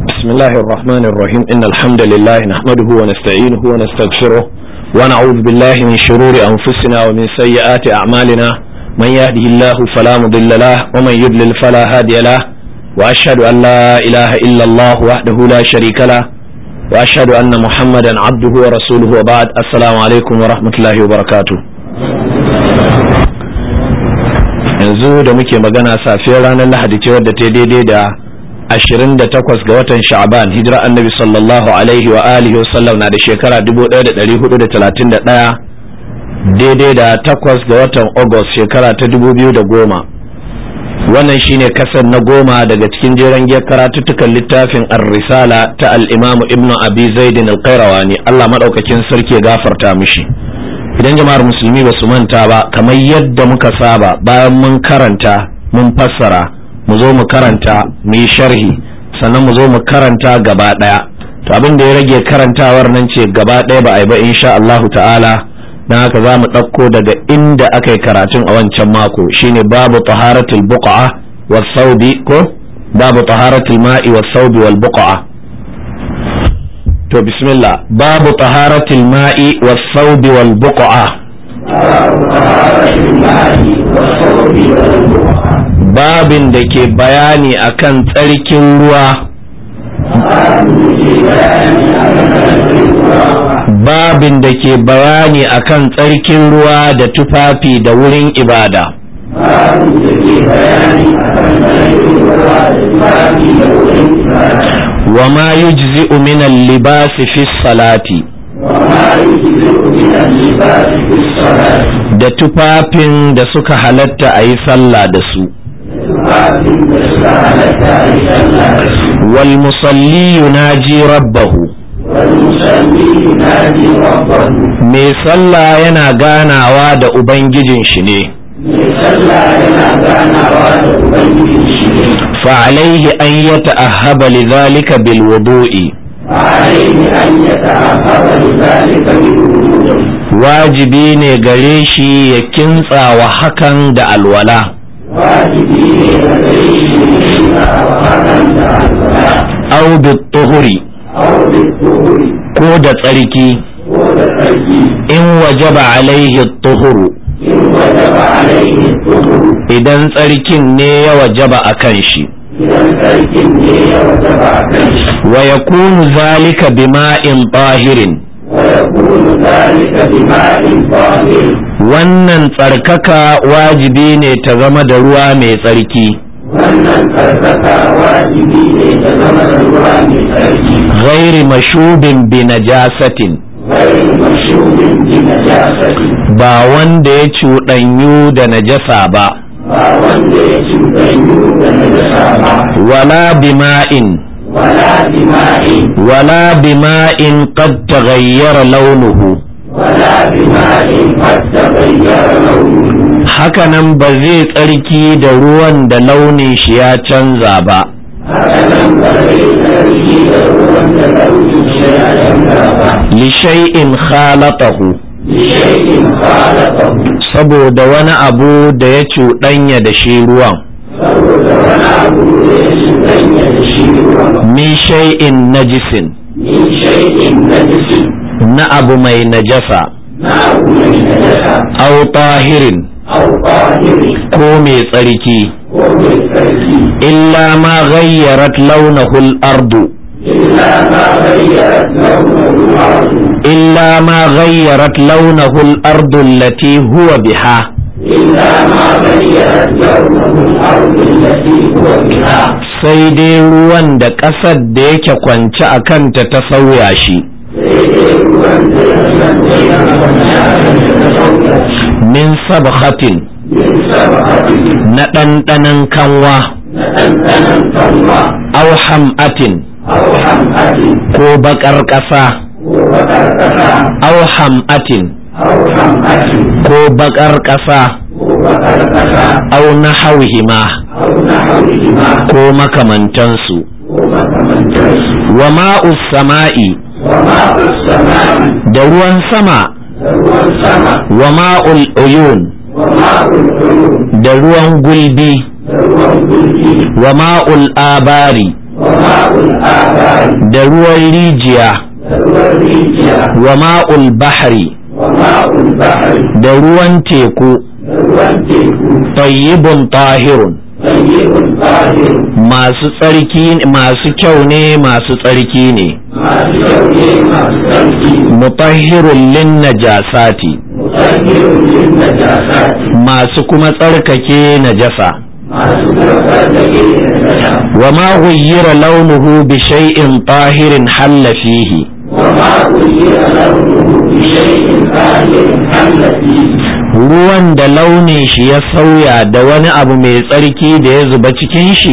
بسم الله الرحمن الرحيم إن الحمد لله نحمده ونستعينه ونستغفره ونعوذ بالله من شرور أنفسنا ومن سيئات أعمالنا من يهده الله فلا مضل له ومن يضلل فلا هادي له وأشهد أن لا إله إلا الله وحده لا شريك له وأشهد أن محمدا عبده ورسوله وبعد السلام عليكم ورحمة الله وبركاته yanzu da muke magana safiyar ranar lahadi ce wadda ta daidai da 28 ga watan sha'ban hijira annabi sallallahu alaihi wa alihi wa sallam na da shekara 1431 daidai da 8 ga watan august shekara ta 2010 wannan shine kasar na goma daga cikin jeren giyar karatuttukan littafin ar-risala ta al-imamu ibnu abi zaidin al-qayrawani Allah madaukakin sarki ya gafarta mishi idan jama'ar musulmi ba su manta ba kamar yadda muka saba bayan mun karanta mun fassara mu zo mu karanta mu yi sharhi sannan mu zo mu karanta gaba daya to abin da ya rage karantawar nan ce gaba daya ba a yi ba insha Allahu ta'ala dan haka za mu ɗauko daga inda aka yi karatun a wancan mako shine babu taharatul buqa was saubi ko babu taharatul ma'i was saubi wal buqa to bismillah babu taharatul ma'i was saubi wal buqa babin da ke bayani akan tsarkin ruwa babin da ke bayani akan tsarkin ruwa da tufafi da wurin ibada wa ma yujzi'u min al-libasi fi salati da tufafin da suka halatta a yi sallah da su wal musalli yunaji rabbahu mai sallah yana ganawa da ubangijin shi ne فعليه أن يتأهب لذلك بالوضوء wajibi ne gare shi ya kintsa wa hakan da alwala au da tuhuri ko da tsarki in wajaba alaihi tuhuru idan tsarkin ne ya wajaba a kan shi wa yakunu zalika bima'in tahirin wannan tsarkaka wajibi ne ta zama da ruwa mai tsarki wannan tsarkaka wajibi ne ta zama da ruwa mai tsarki ghairi mashubin bi najasatin ghairi mashubin bi najasatin ba wanda ya cuɗanyu da najasa ba ba wanda ya cuɗanyu da najasa ba wala bima'in wala dima'in wala bima'in qad taghayyara launuhu wala dima'in qad taghayyara launuhu hakanan ba zai tsarki da ruwan da launin shi ya canza ba hakanan ba zai tsarki da ruwan da launin shi ya canza ba li shay'in khalatahu bi shay'in khalaqahu saboda wani abu da ya cuɗanya da shi ruwan saboda wani abu da ya cuɗanya da shi ruwan min shay'in najisin min shay'in najisin na abu mai najasa na abu mai najasa aw tahirin aw tahiri ko mai tsarki ko mai tsarki illa ma ghayyarat launahu al-ardu إلا ما غيرت لونه الأرض illa ma ghayyarat launahu al-ardu allati huwa biha إلا ما غيرت لونه الأرض التي هو بها sai dai ruwan da ƙasar da yake kwance a kanta ta sauya shi min sabhatin من سبقة na ɗanɗanon kanwa نتنتن كالله aw ham'atin أو حمأة ko baƙar ƙasa وبكركة aw ham'atin أو حمأة ko baƙar ƙasa وبكركة aw nahawihima أو نحوهما ko makamantansu ومكمنتس wa ma'us sama'i وماء السماء da ruwan sama هو السماء wa ma'ul uyun وماء العيون da ruwan gulbi هو الجلد wa ma'ul abari وماء الآبار da ruwan rijiya ruwan rijiya wa ma'ul bahri وماء البحر da ruwan teku ruwan teku tayyibun tahirun طيب طاهر masu tsarki masu kyau ne masu tsarki ne masu kyau ne masu tsarki mutahhirun lin najasati mutahhirun lin najasati masu kuma tsarkake najasa masu karɓar da ke najasa wa ma ghayyira launuhu bi shay'in tahirin halla fihi وما غير لونه بشيء طاهر حل فيه ruwan da launin shi ya sauya da wani abu mai tsarki da ya zuba cikin shi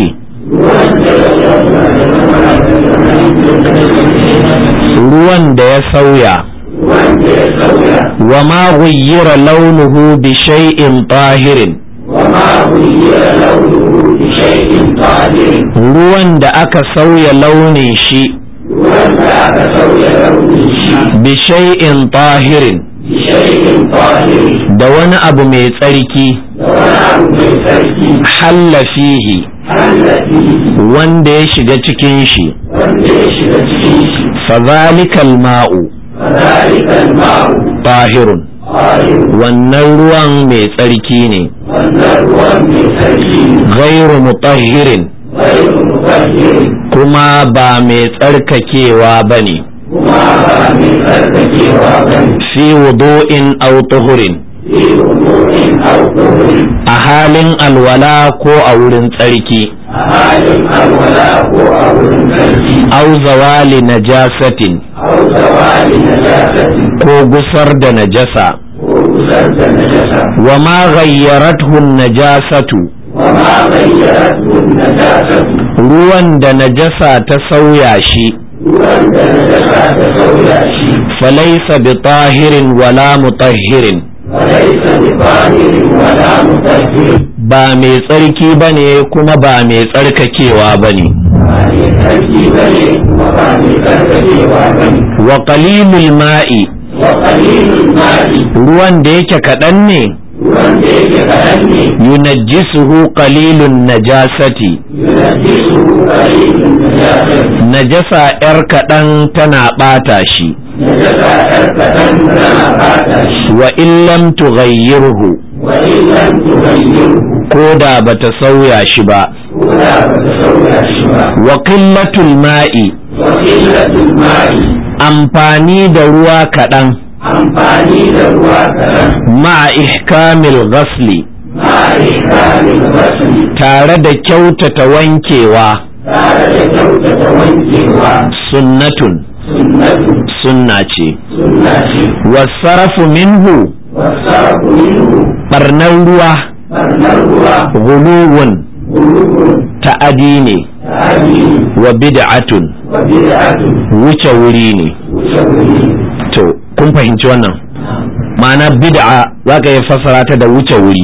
ruwan da ya sauya wanda ya sauya wa ma ghayyira launuhu bi shay'in tahirin وما غير لونه بشيء طاهر ruwan da aka sauya launin shi wanda aka sauya launin shi bi shay'in tahirin بشيء طاهر da wani abu mai tsarki da wani abu mai tsarki halla fihi حل فيه wanda ya shiga cikin shi wanda ya shiga cikin shi fazalikal ma'u فذلك الماء tahirun طاهر wannan ruwan mai tsarki ne wannan ruwan mai tsarki ghairu mutahhirin غير مطهر kuma ba mai tsarkakewa bane kuma ba mai tsarkakewa ba ne fi wudu'in aw tuhurin fi umurin au tuhuri a halin alwala ko a wurin tsarki a halin alwala ko a wurin tsarki aw zawali najasatin au zawali najasati ko gusar da najasa ko gusar da najasa wa ma ghayyarathu najasatu wa ma ghayyaratu najasatu ruwan da najasa ta sauya shi ruwan da najasa ta sauya shi falaysa bi tahirin wala mutahhirin walaysa bi tahirin wala mutahhir ba mai tsarki bane kuma ba mai tsarkakewa bane ba mai tsarki bane kuma ba mai tsarkakewa bane wa qalilul ma'i wa qalilul ma'i ruwan da yake kaɗan ne ruwan da yake kaɗan ne yunajjisuhu qalilun najasati yunajjisuhu qalilun najasati najasa yar kaɗan tana ɓata shi najasa ɗan kaɗan tana ɓata shi wa in lam tughayyirhu wa in lam tughayyirhu ko da bata sauya shi ba ko da ba ta sauya shi ba wa qillatul ma'i wa qillatul ma'i amfani da ruwa kaɗan amfani da ruwa kaɗan ma'a ihkamil ghasli ma ihkamil ghasli tare da kyautata wankewa tare da kyautata wankewa sunnatun sunnatu sunna ce sunna ce wasarafu minhu wasarafu minhu barnar ruwa barnar ruwa guluwun gulubun ta'adi ne ta'adini wa bid'atun wa bid'atun wuce wuri ne wuce wuri to kun fahimci wannan ma'ana bid'a za ka yi fassara ta da wuce wuri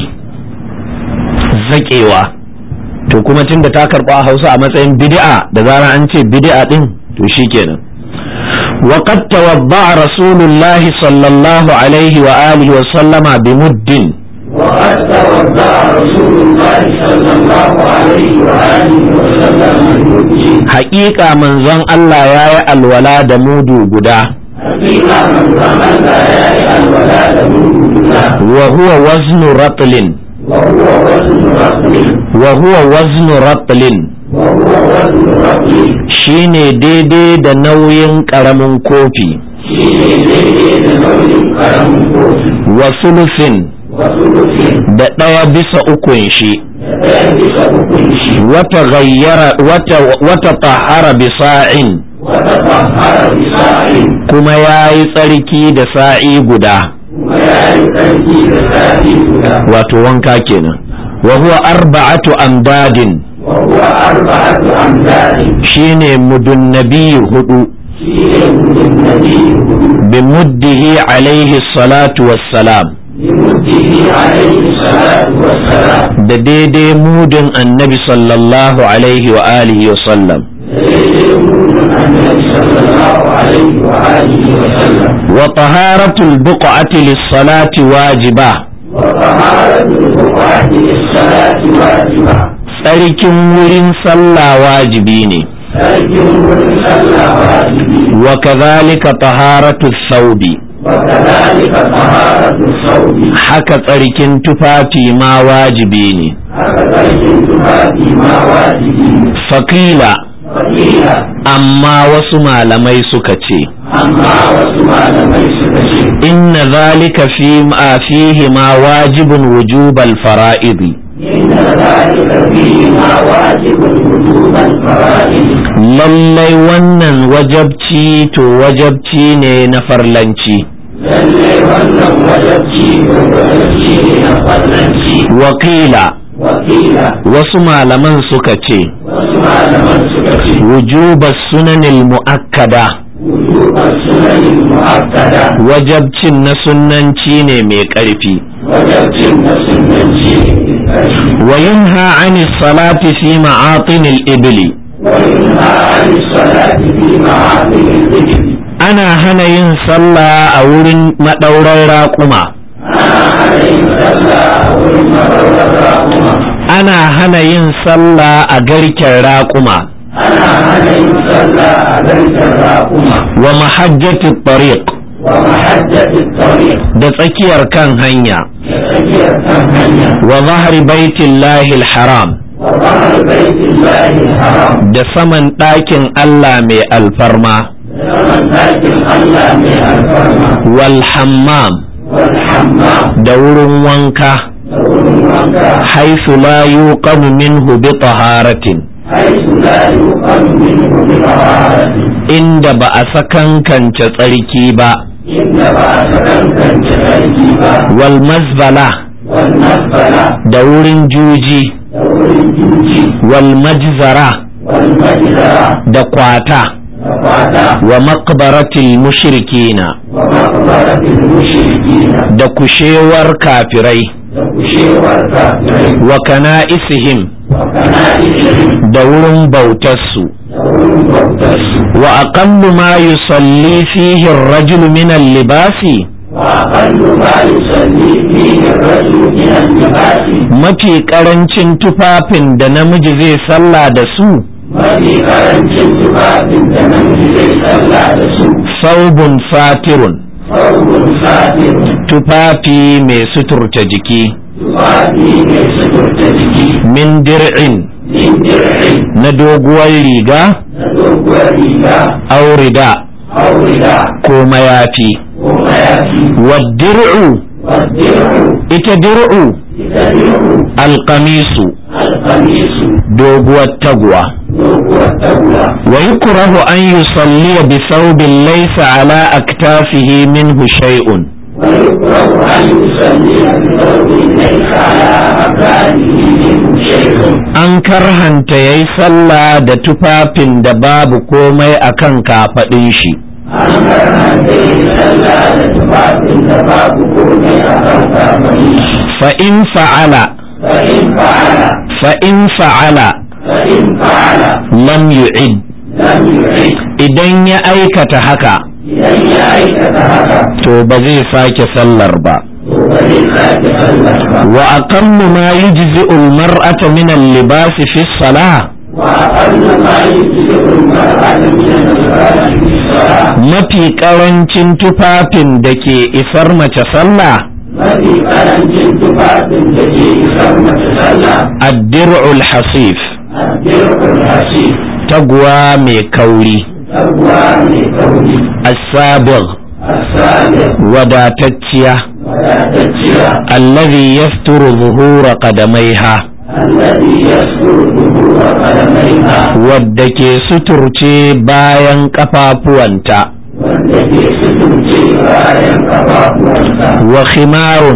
zaƙewa to kuma tunda ta karɓa a hausa a matsayin bid'a da zarar an ce bid'a din to shikenan وقد توضأ رسول الله صلى الله عليه وآله وسلم بمد وقد توضأ رسول الله صلى الله عليه وآله وسلم المجي حقيقة من زن الله يا الولا دمود قدا حقيقة من زمن لا يأي الولاد منه وهو وزن رطل وهو وزن رطل وهو وزن رطل وهو وزن رطل shine daidai da nauyin ƙaramin kofi شيء ليس نوع كرم قوت wa sulusin وثلث da ɗaya bisa ukun shi يلبس حكم شيء wata gayyara wata wata tahara bisa'in وتطهر بصاع kuma ya yi tsarki da sa'i guda ولا يؤدي بسائل wato wanka kenan wa huwa arba'atu amdadin وهو أربعة أمداد shine mudunnabi hudu شيء من النبي bimuddihi alaihi salatu wassalam بمده عليه الصلاة والسلام da daidai mudin annabi sallallahu alaihi wa alihi wa sallam يقول النبي صلى الله عليه وآله وسلم wa taharatul buq'ati lis-salati wajiba وطهارة البقعة للصلاة واجبة tsarkin wurin sallah wajibi ne sarkin wurin sallah wajibi wa kadhalika taharatu thawbi wa kadhalika taharatu sawbi haka tsarkin tufafi ma wajibi ne haka sarkin tufafi ma wajibi ne fakila wakila amma wasu malamai suka ce amma wasu malamai suka ce inna zalika fi ma fihi ma wajibun wujubal fara'idi inna dhalika fihi ma wajibun wujuban fara'id lallai wannan wajabci to wajabci ne na farlanci lalle wannan wajabci ko wajabci ne na fallanci wakila wakila wasu malaman suka ce wasu malaman suka ce wujubas sunanil mu'akkada wujuban sunanin mu'akkada wajabcin na sunnanci ne mai ƙarfi wajabcin na sunanci ne ƙarfi wa yunha anis salati fi ma'atinil ibli وينهى عن الصلاة في معاقل الذكر ana hana yin sallah a wurin maɗaurar raƙuma ana hana yin sallah a garken raƙuma أنا عليه صلى عليك الراقمة wa mahajjati tariq ومحجة الطريق da tsakiyar kan hanya يسير ثمانية wa zahri baitillahi haram وظهر بيت الله الحرام da saman ɗakin Allah mai alfarma ومن لكن الله من الفرما wal hammam والحمام da wurin wanka دور وانكا haisu la yuqamu minhu bi taharatin حيث لا يقام منه بطهارة inda ba a sakankance tsarki ba إن بعد كان تغيبا wal mazbala والمقبلة da wurin juji دور الجوج wal majzara والمجزرة da kwata وقعدا wa maqbaratil mushrikina ومقبرة المشركين da kushewar kafirai وكشيور كافرين wa kana'isihim وكنائسهم da wurin bautarsu دور بوتس wa aqallu ma yusalli fihi ar-rajulu min al-libasi وأقل ما يصلي فيه الرجل من اللباس mafi karancin tufafin da namiji zai sallah da su mafi karancin tufafin da namiji zai sallah da su saubun fatirun saurin satin tufafi mai suturta jiki tufafi mai suturta jiki min dir'in min dir'in na doguwar riga na doguwar riga aurida aurida ko mayafi ko mayafi waddir'u wadir'u ita dir'u ita dir'u alqamisu alkamisu doguwar taguwa doguwar taguwa wa yukrahu an yusalliya bi thawbin laysa ala aktafihi minhu shay'un ويكره أن يصلي بثوب ليس على مكانه منه شيء an karhanta yayi sallah da tufafin da babu komai akan kafaɗin shi an karanta yin sallah da tufafin da babu komai a kan kafani fa in fa'ala fa'in fa'ala fa in fa'ala fa'in fa'ala lam yu'id lam yu'id idan ya aikata haka idan ya aikata haka to ba zai sake sallar ba to ba zai sake sallah ba wa aqallu ma yujzi'u al-mar'ata min al-libas fi as-salah wa aqallu ma yujzi'u al-mar'ata min al-libasi fi salah mafi karancin tufafin da ke isar mace sallah mafi karancin tufafin da ke isar mace sallah ad-dir'ul hasif addirul hasif taguwa mai kauri tagwa mai kauri as-sabigh asalir wadatacciya wadatacciya alladhi yasturu zuhura qadamaiha الذي يستر ظهور قدميها wadda ke suturce bayan kafafuwanta wanda ke suturce bayan kafafuwansa wa khimarun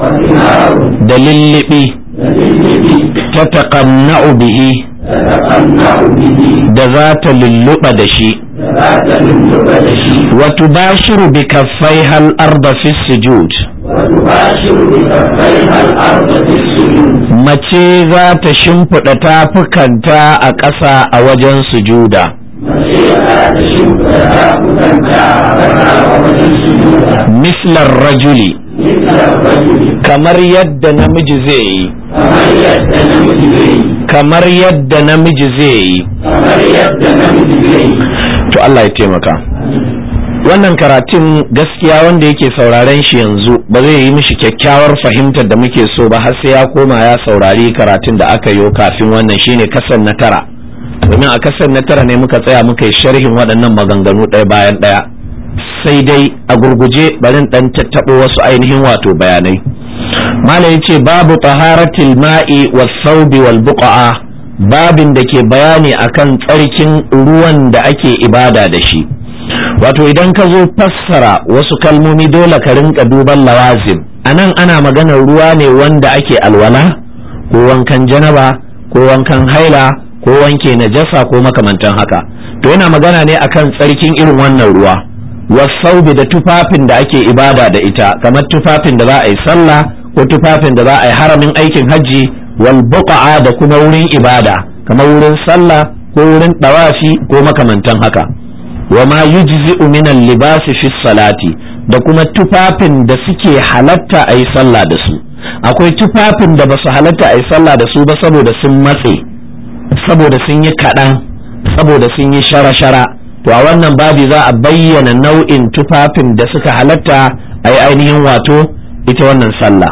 وثمار da lullubi للذي ta taqanna'u bihi تتقنع به da za ta lulluɓa da shi ذات للبد شيء wa tubashiru bi kaffaiha al-arda fi sujud وتباشر بكفيها الأرض في السجود mace za ta shimfiɗa tafukanta a ƙasa a wajen sujuda مسيرها تشب تابكا تعبها ووجه السجود mislar rajuli مثل الرجل kamar yadda namiji zai yi كمن يستنم به kamar yadda namiji zai yi kamar yadda namiji zai yi to Allah ya taimaka wannan karatun gaskiya wanda yake sauraren shi yanzu ba zai yi mishi kyakkyawar fahimtar da muke so ba har sai ya koma ya saurari karatun da aka yi kafin wannan shine kasan na tara domin a kasan na tara ne muka tsaya muka yi sharhin waɗannan maganganu ɗaya bayan ɗaya sai dai a gurguje barin ɗan tattaɓo wasu ainihin wato bayanai malam ce babu taharatil ma'i was saubi wal buqa'a babin da ke bayani akan tsarkin ruwan da ake ibada da shi wato idan ka zo fassara wasu kalmomi dole ka rinka duban lawazim anan ana maganar ruwa ne wanda ake alwala ko wankan janaba ko wankan haila ko wanke najasa ko makamantan haka to yana magana ne akan tsarkin irin wannan ruwa wasaubi da tufafin da ake ibada da ita kamar tufafin da za a yi sallah ko tufafin da za a yi haramin aikin hajji wal buqa'a da kuma wurin ibada kamar wurin sallah ko wurin dawafi ko makamantan haka wa ma yujzi'u min al-libasi fi salati da kuma tufafin da suke halatta a yi sallah da su akwai tufafin da ba su halatta a yi sallah da su ba saboda sun matse saboda sun yi kaɗan saboda sun yi shara-shara to a wannan babi za a bayyana nau'in tufafin da suka halatta a yi ainihin wato ita wannan sallah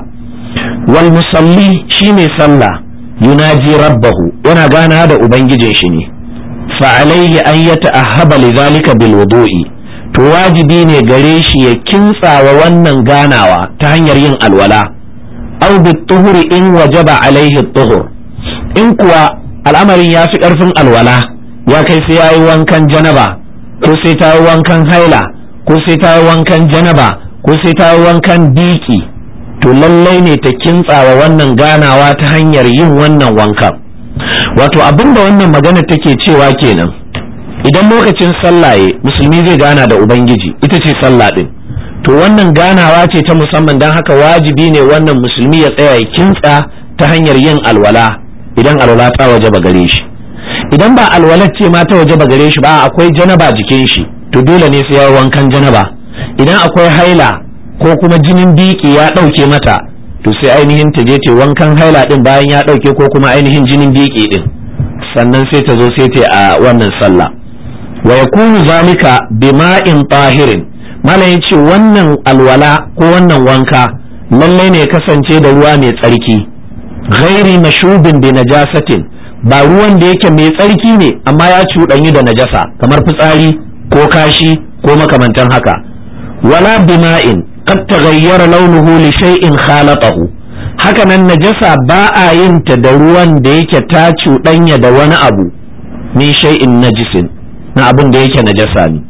wal musalli shine sallah yunaji rabbahu yana gana da ubangijin shi ne fa alaihi an yata'ahhaba lidhalika bil wudu'i to wajibi ne gare shi ya kintsawa wannan ganawa ta hanyar yin alwala aw bit tuhuri in wajaba alaihi tuhur in kuwa al'amarin ya fi karfin alwala ya kai sai yayi wankan janaba ko sai ta yi wankan haila ko sai ta yi wankan janaba ko sai ta yi wankan biki to lallai ne ta kintsawa wannan ganawa ta hanyar yin wannan wankan wato abinda wannan magana take cewa kenan idan lokacin sallaye musulmi zai gana da ubangiji ita ce sallah din to wannan ganawa ce ta musamman don haka wajibi ne wannan musulmi ya tsaya ya kintsa ta hanyar yin alwala idan alwala ta waje ba gare shi idan ba alwalar ce ma ta waje ba gare shi ba akwai janaba jikin shi to dole ne sai ya wankan janaba idan akwai haila ko kuma jinin biki ya ɗauke mata to sai ainihin ta je ta wankan haila din bayan ya ɗauke ko kuma ainihin jinin biki din sannan sai ta zo sai ta a wannan sallah wa yakunu zalika bima'in tahirin malam yace wannan alwala ko wannan wanka lallai ne kasance da ruwa mai tsarki ghairi mashubin bi najasatin ba ruwan da yake mai tsarki ne amma ya cuɗanyi da najasa kamar fitsari ko kashi ko makamantan haka wala bima'in qad taghayyara launuhu li shay'in khalatahu haka nan najasa ba a yin ta da ruwan da yake ta cuɗanya da wani abu min shay'in najisin na abin da yake najasa ne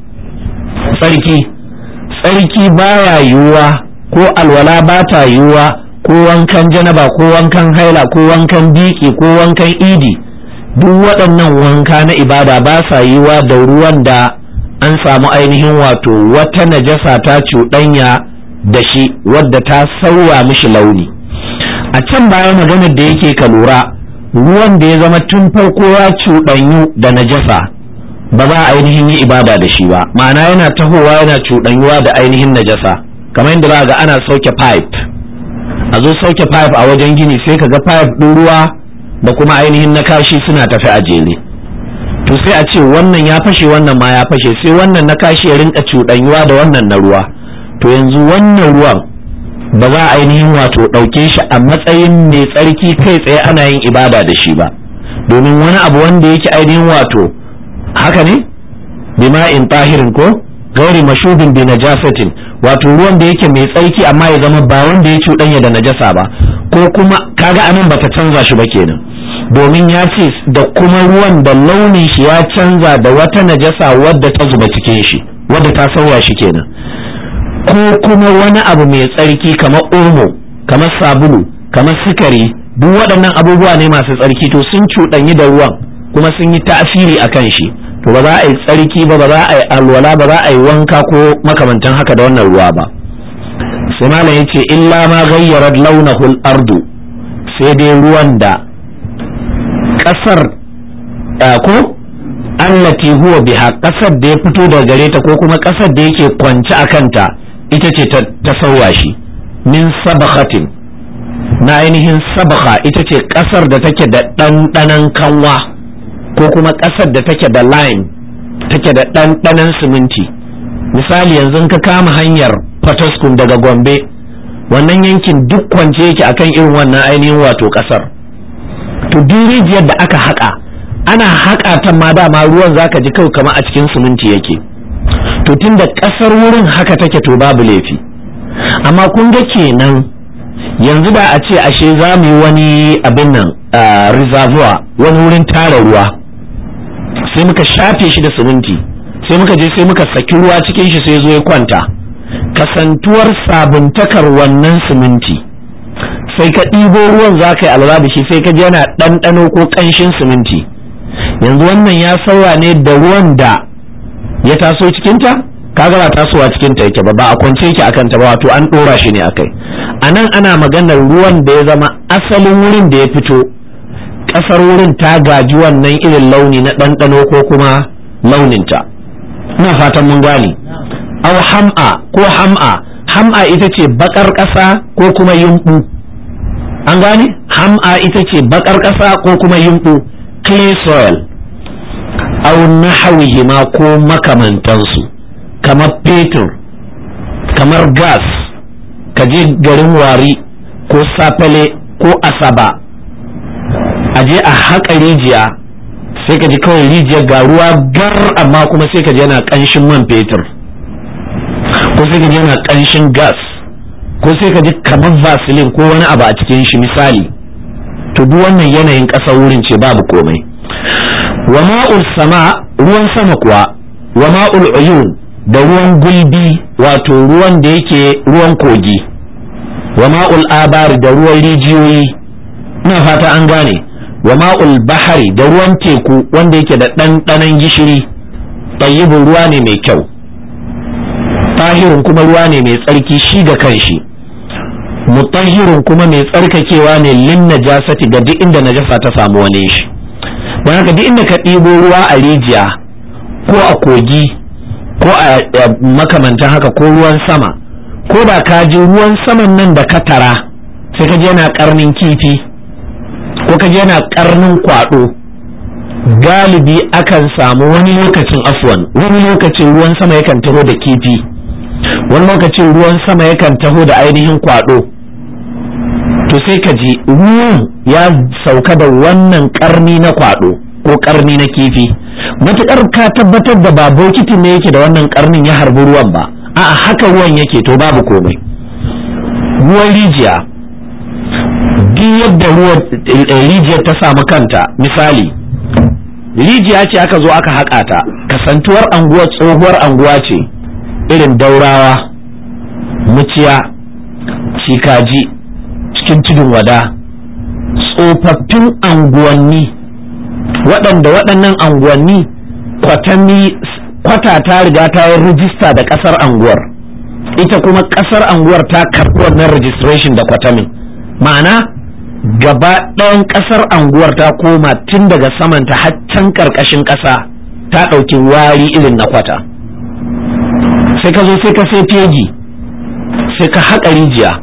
tsarki tsarki baya yiwuwa ko alwala ba ta yiwuwa ko wankan janaba ko wankan haila ko wankan biki ko wankan idi duk waɗannan wanka na ibada ba sa yiwuwa da ruwan da an samu ainihin wato wata najasa ta cuɗanya da shi wadda ta sauya mishi launi a can baya maganar da yake ka lura ruwan da ya zama tun farko ya cuɗanyu da najasa ba za a ainihin yi ibada da shi ba ma'ana yana tahowa yana cuɗanyuwa da ainihin najasa kamar yadda za ga ana sauke pipe a zo sauke pipe a wajen gini sai ka ga pipe ɗin ruwa da kuma ainihin na kashi suna tafi a jere to sai a ce wannan ya fashe wannan ma ya fashe sai wannan na kashi ya rinka cuɗanyuwa da wannan na ruwa to yanzu wannan ruwan ba za a ainihin wato ɗauke shi a matsayin mai tsarki kai tsaye ana yin ibada da shi ba domin wani abu wanda yake ainihin wato haka ne bima'in tahirin ko gairi mashubin bi najasatin wato ruwan da yake mai tsarki amma ya zama ba wanda ya cuɗanya da najasa ba ko kuma kaga anan bata canza shi ba kenan domin ya ce da kuma ruwan da launin shi ya canza da wata najasa wadda ta zuba cikin shi wadda ta sauya shi kenan ko kuma wani abu mai tsarki kamar omo kamar sabulu kamar sukari duk waɗannan abubuwa ne masu tsarki to sun cuɗanyi da ruwan kuma sun yi tasiri a kan shi to ba za a yi tsarki ba ba za a yi alwala ba za a yi wanka ko makamantan haka da wannan ruwa ba sai malam yace illa ma ghayyarat launahu al-ardu sai dai ruwan da kasar ko allati huwa biha kasar da ya fito daga gare ta ko kuma kasar da yake kwance a kanta ita ce ta sauya shi min sabakhatin na ainihin sabaka ita ce ƙasar da take da ɗanɗanon kanwa ko kuma ƙasar da take da lime take da ɗanɗanon siminti misali yanzu ka kama hanyar fataskun daga gombe wannan yankin duk kwance yake akan irin wannan ainihin wato ƙasar to duk rijiyar da aka haƙa ana haƙa ta ma dama ruwan zaka ji kawai kama a cikin siminti yake to tunda ƙasar wurin haka take to babu laifi amma kun ga kenan yanzu da a ce ashe za mu yi wani abin nan reservoir wani wurin tara ruwa sai muka shafe shi da siminti sai muka je sai muka saki ruwa cikin shi sai zo ya kwanta kasantuwar sabuntakar wannan siminti sai ka ɗibo ruwan za ka yi alba da shi sai ka je yana ɗanɗano ko ƙanshin siminti yanzu wannan ya sauya ne da ruwan da ya taso cikinta kaga ba tasowa cikinta yake ba ba a kwance yake akan ta ba wato an ɗora shi ne akai a nan ana maganar ruwan da ya zama asalin wurin da ya fito ƙasar wurin ta gaji wannan irin launi na ɗanɗano ko kuma launinta ina fatan mun gane aw ham'a ko ham'a ham'a ita ce bakar ƙasa ko kuma yumɓu an gane ham'a ita ce bakar ƙasa ko kuma yumɓu clay soil aw nahawihima ko makamantansu kamar fetur kamar gas ka je garin wari ko safale ko asaba a je a haƙa rijiya sai ka ji kawai rijiyar ga ruwa gar amma kuma sai ka ji yana ƙanshin man fetur ko sai ka ji yana ƙanshin gas ko sai ka ji kamar vaseline ko wani abu a cikin shi misali to duk wannan yanayin ƙasar wurin ce babu komai wa ma'ul sama ruwan sama kuwa wa ma'ul uyun da ruwan gulbi wato ruwan da yake ruwan kogi wa ma'ul abari da ruwan rijiyoyi ina fata an gane wa ma'ul bahari da ruwan teku wanda yake da ɗanɗanon gishiri tayyibin ruwa ne mai kyau tahirin kuma ruwa ne mai tsarki shi ga kanshi mutahirin kuma mai tsarkakewa ne lin najasati ga duk inda najasa ta samu wani shi don haka duk inda ka ɗibo ruwa a rijiya ko a kogi ko a makamantan haka ko ruwan sama ko da ka ji ruwan saman nan da ka tara sai ka je yana karnin kifi ko ka je yana karnin kwado galibi akan samu wani lokacin afwan wani lokacin ruwan sama yakan taho da kifi wani lokacin ruwan sama yakan taho da ainihin kwado to sai ka ji ruwan ya sauka da wannan karni na kwado ko karni na kifi matuƙar ka tabbatar da ba bokiti ne yake da wannan karnin ya harbi ruwan ba a'a haka ruwan yake to babu komai ruwan rijiya duk yadda ruwan rijiyar ta samu kanta misali rijiya ce aka zo aka haƙa ta kasantuwar anguwar tsohuwar anguwa ce irin daurawa muciya cikaji cikin tudun wada tsofaffin anguwanni waɗanda waɗannan anguwanni kwatanni kwata ta riga ta yi rijista da ƙasar anguwar ita kuma ƙasar anguwar ta karɓi wannan registration da kwatamin ma'ana gaba ɗayan ƙasar anguwar ta koma tun daga samanta haccan ƙarƙashin ƙasa ta ɗauki wari irin na kwata sai ka zo sai ka sai fegi sai ka haƙa rijiya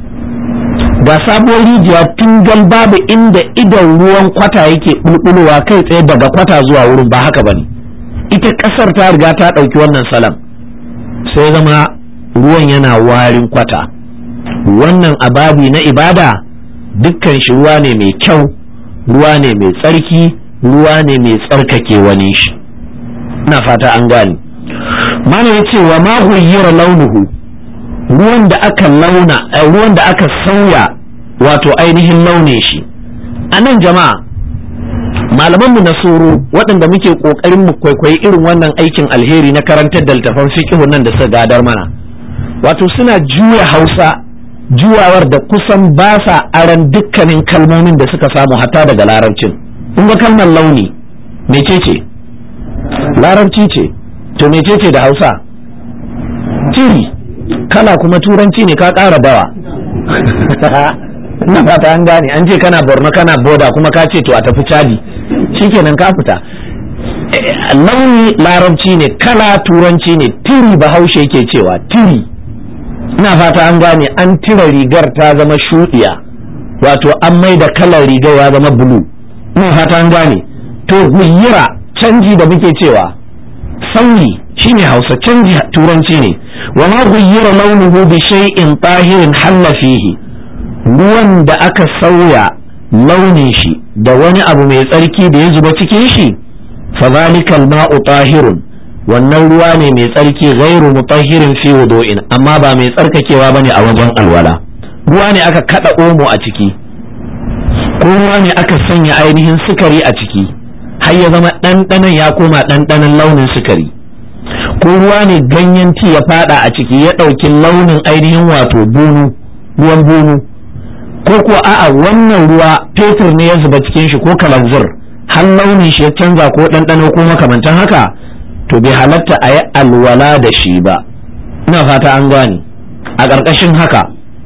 ga sabuwar rijiya tun gal babu inda idan ruwan kwata yake bulbulowa kai tsaye daga kwata zuwa wurin ba haka bane ita ƙasar ta riga ta ɗauki wannan salam sai zama ruwan yana warin kwata wannan ababi na ibada dukkan shi ruwa ne mai kyau ruwa ne mai tsarki ruwa ne mai tsarkake wani shi ina fata an gane mana ya ce wa ma huyyira launuhu ruwan da aka launa ruwan da aka sauya wato ainihin launin shi a nan jama'a malamanmu na soro waɗanda muke ƙoƙarin mu kwaikwayi irin wannan aikin alheri na karantar da littafan fiqhu nan da suka gadar mana wato suna juya hausa juwawar da kusan ba sa aran dukkanin kalmomin da suka samu hatta daga larabcin kun ga kalmar launi mecece larabci ce to mecece da hausa tiri kala kuma turanci ne ka ƙara dawa ina fata an gane an ce kana borno kana boda kuma ka ce to a tafi cadi shikenan ka fita launi larabci ne kala turanci ne tiri bahaushe yake cewa tiri ina fata an gane an tira rigar ta zama shuɗiya wato an mai da kalar riga ya zama bulu ina fata an gane to guyira canji da muke cewa sauyi shine hausa canji turanci ne wa ma guyira launuhu bi shay'in tahirin halla fihi ruwan da aka sauya launin shi da wani abu mai tsarki da ya zuba cikin shi fa zalikal ma'u tahirun wannan ruwa ne mai tsarki ghairu mutahhirin fi wudu'in amma ba mai tsarkakewa bane a wajen alwala ruwa ne aka kada omo a ciki ko ruwa ne aka sanya ainihin sukari a ciki har ya zama ɗanɗanon ya koma ɗanɗanon launin sukari ko ruwa ne ganyen ti ya fada a ciki ya ɗauki launin ainihin wato bunu ruwan bunu ko ko a'a wannan ruwa fetur ne ya zuba cikin shi ko kalanzir har launin shi ya canza ko ɗanɗano ko makamantan haka to bai halatta a yi alwala da shi ba ina fata an gane a ƙarƙashin haka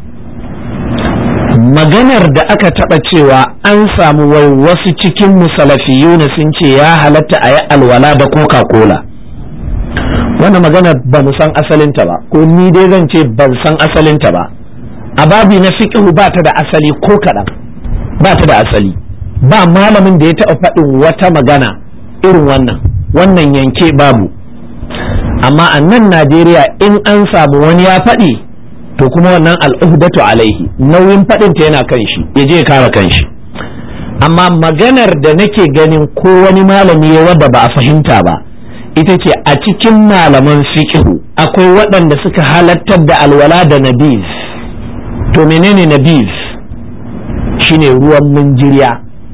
maganar da aka taɓa cewa an samu wai wasu cikin musalafiyuna sun ce ya halatta a yi alwala da coca-cola wannan maganar ba mu san asalinta ba ko ni dai zan ce ban san asalinta ba a babi na fiqhu ba ta da asali ko kaɗan ba ta da asali ba malamin da ya taɓa faɗin wata magana irin wannan wannan yanke babu amma a nan najeriya in an samu wani ya faɗi to kuma wannan al'uhdatu alaihi nauyin faɗinta yana kan shi ya je kare kan shi amma maganar da nake ganin ko wani malami ya wadda ba a fahimta ba ita ce a cikin malaman fiqhu akwai waɗanda suka halattar da alwala da nabiz to menene nabiz shine ruwan munjiriya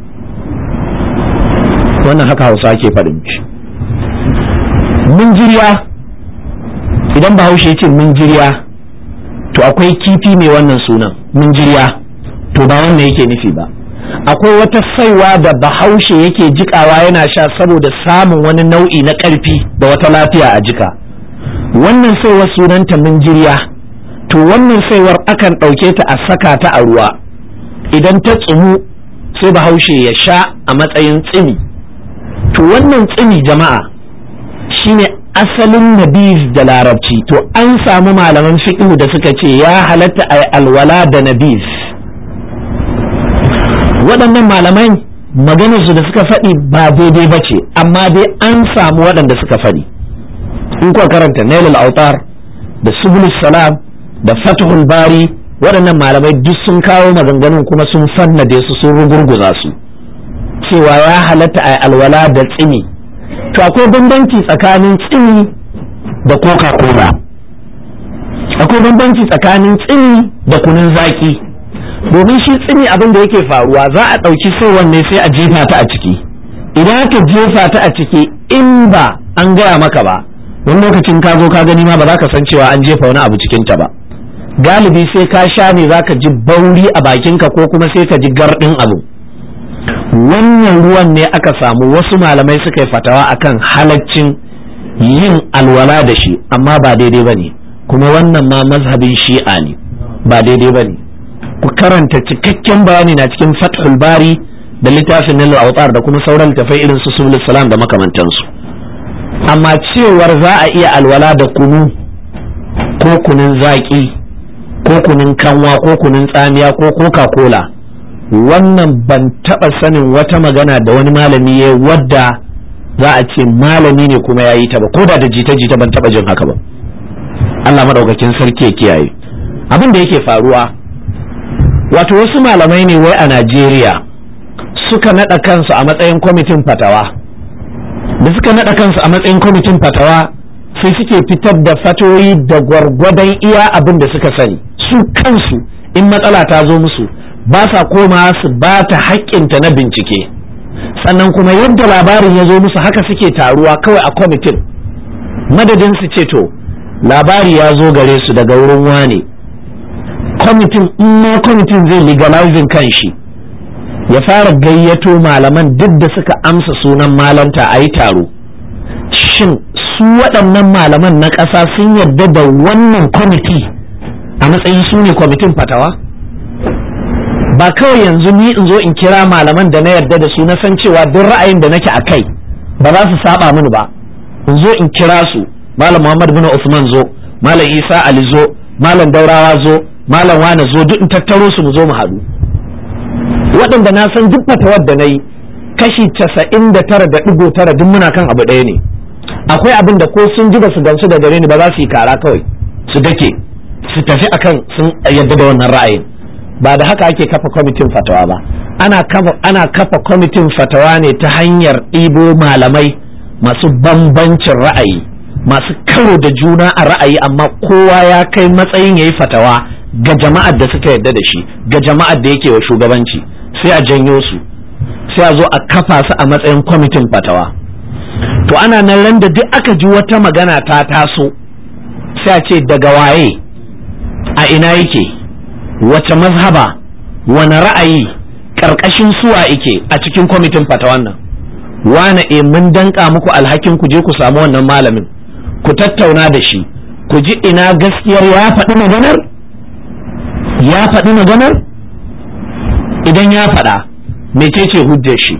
wannan haka hausa ke faɗin shi munjiriya idan bahaushe ya ce munjiriya to akwai kifi mai wannan sunan munjiriya to ba wannan yake nufi ba akwai wata saiwa da bahaushe yake jikawa yana sha saboda samun wani nau'i na ƙarfi da wata lafiya a jika wannan saiwar sunanta munjiriya to wannan saiwar akan ɗauke ta a saka ta a ruwa idan ta tsumu sai bahaushe ya sha a matsayin tsini to wannan tsini jama'a shine asalin nabiz da larabci to an samu malaman fiqh da suka ce ya halatta a alwala da nabiz waɗannan malamai maganarsu da suka faɗi ba daidai ba ce amma dai an samu waɗanda suka faɗi in kuwa karanta nailul autar da subul salam da fatihul bari waɗannan malamai duk sun kawo maganganun kuma sun fannade su sun rugurguza su cewa ya halatta a alwala da tsini to akwai bambanci tsakanin tsini da coca cola akwai bambanci tsakanin tsini da kunun zaki domin shi tsini abin da yake faruwa za a ɗauki sai wanne sai a jefa ta a ciki idan aka jefa ta a ciki in ba an gaya maka ba wani lokacin ka zo ka gani ma ba za ka san cewa an jefa wani abu cikin ta ba galibi sai ka sha ne za ka ji bauri a bakinka ko kuma sai ka ji gardin abu wannan ruwan ne aka samu wasu malamai suka yi fatawa akan halaccin yin alwala da shi amma ba daidai ba ne kuma wannan ma mazhabin shi'a ne ba daidai ba ne ku karanta cikakken bayani na cikin fathul bari da littafin nil autar da kuma sauran littafai irin su subul salam da makamantansu amma cewar za a iya alwala da kunu ko kunun zaki ko kunun kanwa ko kunun tsamiya ko coca cola wannan ban taɓa sanin wata magana da wani malami ya wadda za a ce malami ne kuma ya yi ta ba ko da da jita-jita ban taɓa jin haka ba Allah maɗaukakin sarki ya kiyaye abin da yake faruwa wato wasu malamai ne wai a Najeriya suka naɗa kansu a matsayin kwamitin fatawa da suka naɗa kansu a matsayin kwamitin fatawa sai suke fitar da fatoyi da gwargwadon iya abin da suka sani su kansu in matsala ta zo musu ba sa koma su ba ta haƙƙinta na bincike sannan kuma yadda labarin ya zo musu haka suke taruwa kawai a kwamitin madadin su ce to labari ya zo gare su daga wurin wane kwamitin in ma kwamitin zai legalizing kan shi ya fara gayyato malaman duk da suka amsa sunan malanta a yi taro shin su waɗannan malaman na ƙasa sun yarda da wannan kwamiti a matsayin su ne kwamitin fatawa ba kawai yanzu ni in zo in kira malaman da na yarda da su na san cewa duk ra'ayin da nake a kai ba za su saba mini ba in zo in kira su malam muhammad bin usman zo malam isa ali zo malam daurawa zo malam wane zo duk in tattaro su mu zo mu haɗu waɗanda na san duk fatawar da na yi kashi casa'in da tara da ɗigo tara duk muna kan abu ɗaya ne akwai abin da ko sun ji ba su gamsu da gare ni ba za su yi kara kawai su dake su tafi akan sun yadda da wannan ra'ayin ba da haka ake kafa kwamitin fatawa ba ana kafa ana kafa kwamitin fatawa ne ta hanyar ɗibo malamai masu bambancin ra'ayi masu karo da juna a ra'ayi amma kowa ya kai matsayin yayi fatawa ga jama'ar da suka yarda da shi ga jama'ar da yake wa shugabanci sai a janyo su sai a zo a kafa su a matsayin kwamitin fatawa to ana nan ran da duk aka ji wata magana ta taso sai a ce daga waye a ina yake wace mazhaba wani ra'ayi ƙarƙashin suwa yake a cikin kwamitin fatawan nan wane e mun danka muku alhakin ku je ku samu wannan malamin ku tattauna da shi ku ji ina gaskiyar ya faɗi maganar ya faɗi maganar idan ya faɗa mecece hujjar shi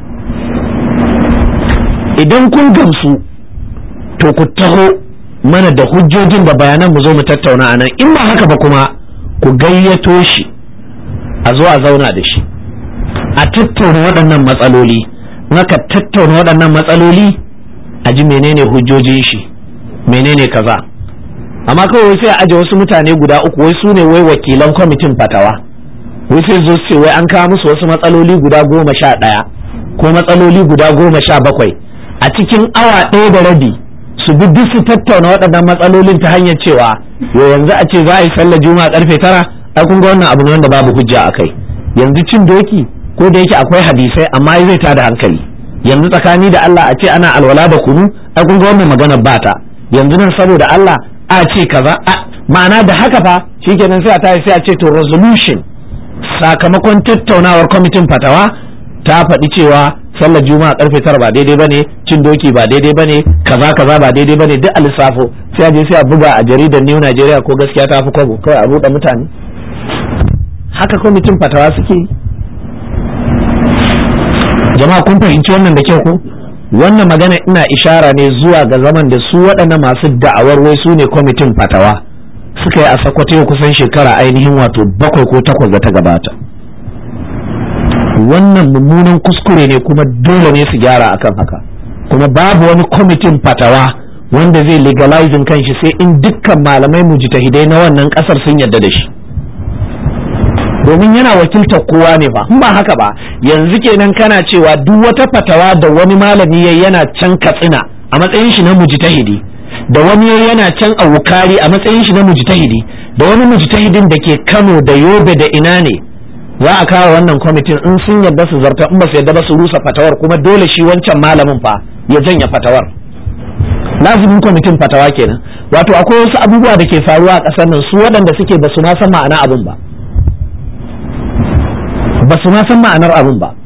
idan kun gamsu to ku taho mana da hujjojin da bayanan mu zo mu tattauna anan in ba haka ba kuma ku gayyato shi a zo a zauna da shi a tattauna waɗannan matsaloli naka tattauna waɗannan matsaloli a ji menene hujjojin shi menene kaza amma kawai sai a aje wasu mutane guda uku wai su ne wai wakilan kwamitin fatawa wai sai zo ce wai an kawo musu wasu matsaloli guda goma sha ɗaya ko matsaloli guda goma sha bakwai a cikin awa ɗaya da rabi su bi duk su tattauna waɗannan matsalolin ta hanyar cewa yo yanzu a ce za a yi sallar juma'a karfe tara ai kun ga wannan abu ne wanda babu hujja a kai yanzu cin doki ko da yake akwai hadisai amma zai tada hankali yanzu tsakani da Allah a ce ana alwala da kunu ai kun ga wannan maganar bata yanzu nan saboda Allah a ce kaza ma'ana da haka fa shikenan sai a tayi sai a ce to resolution sakamakon tattaunawar kwamitin fatawa ta faɗi cewa sallar juma'a karfe tara ba daidai bane cin doki ba daidai bane kaza kaza ba daidai bane duk a lissafo sai a je sai a buga a jaridar New Nigeria ko gaskiya ta fi kwabo kawai a buɗe mutane haka kwamitin fatawa suke jama'a kun fahimci wannan da kyau ko wannan magana ina ishara ne zuwa ga zaman da su waɗannan masu da'awar wai su ne kwamitin fatawa suka yi a sakwato kusan shekara ainihin wato bakwai ko takwas da ta gabata wannan mummunan kuskure ne kuma dole ne su gyara akan haka kuma babu wani kwamitin fatawa wanda zai legalizing kanshi sai in dukkan malamai mujtahidai na wannan kasar sun yarda da shi domin yana wakiltar kowa ne ba ba haka ba yanzu kenan kana cewa duk wata fatawa da wani malami yayi yana can katsina a matsayin shi na mujtahidi da wani yayi yana can a wukari a matsayin shi na mujtahidi da wani mujtahidin da ke Kano da Yobe da ina ne za a kawo wannan kwamitin in sun yarda su zarta in ba su yarda ba su rusa fatawar kuma dole shi wancan malamin fa ya janya fatawar lazimin kwamitin fatawa kenan wato akwai wasu abubuwa da ke faruwa a ƙasar nan su waɗanda suke ba su ma san ma'ana abin ba ba su ma san ma'anar abin ba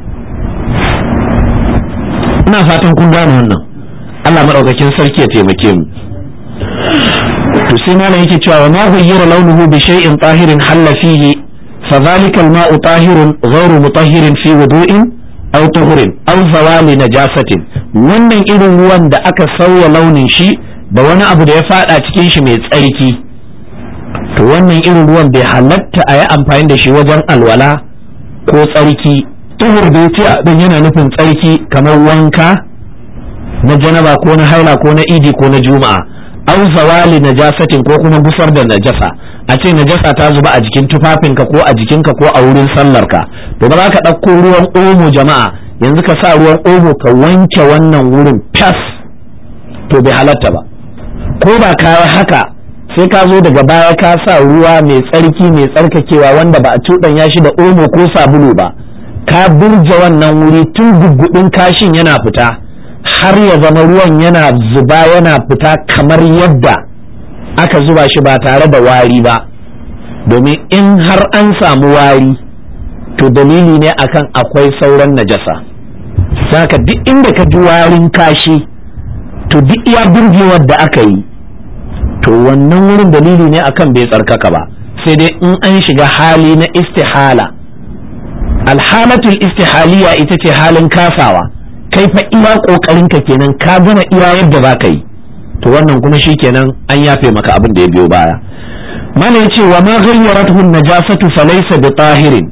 ina fatan kun gane wannan Allah maɗaukakin sarki ya taimake mu to sai malam yake cewa wa ma ghayyara launuhu bi shay'in tahirin halla fihi fa dhalika al-ma'u tahirun ghayru mutahhirin fi wudu'in aw tuhurin aw zawali najasatin wannan irin ruwan da aka sauya launin shi da wani abu da ya fada cikin shi mai tsarki to wannan irin ruwan bai halatta a yi amfani da shi wajen alwala ko tsarki tuhur da yace dan yana nufin tsarki kamar wanka na janaba ko na haila ko na idi ko na juma'a aw zawali najasatin ko kuma gusar da najasa a ce najasa ta zuba a jikin tufafinka ko a jikinka ko a wurin sallarka to ba za ka ɗauko ruwan omo jama'a yanzu ka sa ruwan omo ka wanke wannan wurin fas to bai halatta ba ko ba ka haka sai ka zo daga baya ka sa ruwa mai tsarki mai tsarkakewa wanda ba a cuɗanya shi da omo ko sabulu ba ka burge wannan wuri tun guggudin kashin yana fita har ya zama ruwan yana zuba yana fita kamar yadda aka zuba shi ba tare da wari ba domin in har an samu wari to dalili ne akan akwai sauran najasa saka duk inda ka ji warin kashi to duk iya burgewar da aka yi to wannan wurin dalili ne akan bai tsarkaka ba sai dai in an shiga hali na istihala alhalatul istihaliya ita ce halin kasawa kai fa iya kokarin ka kenan ka gama iya yadda za ka yi to wannan kuma shi kenan an yafe maka abin da ya biyo baya mana yace wa ma ghayyarathu najasatu falaysa bi tahirin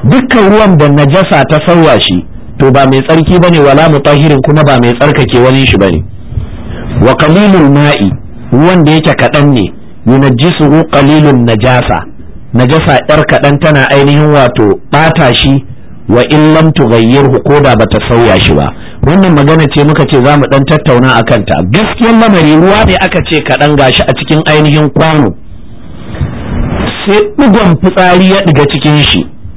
dukkan ruwan da najasa ta sauya shi to ba mai tsarki bane wala mutahirin kuma ba mai tsarkake wani shi bane wa qalilul ma'i ruwan da yake kaɗan ne yunajjisuhu qalilun najasa najasa yar kaɗan tana ainihin wato ɓata shi wa in lam tughayyirhu ko da bata sauya shi ba wannan magana ce muka ce zamu dan tattauna akan ta gaskiyar lamari ruwa ne aka ce kaɗan gashi a cikin ainihin kwano sai ɗigon fitsari ya ɗiga cikin shi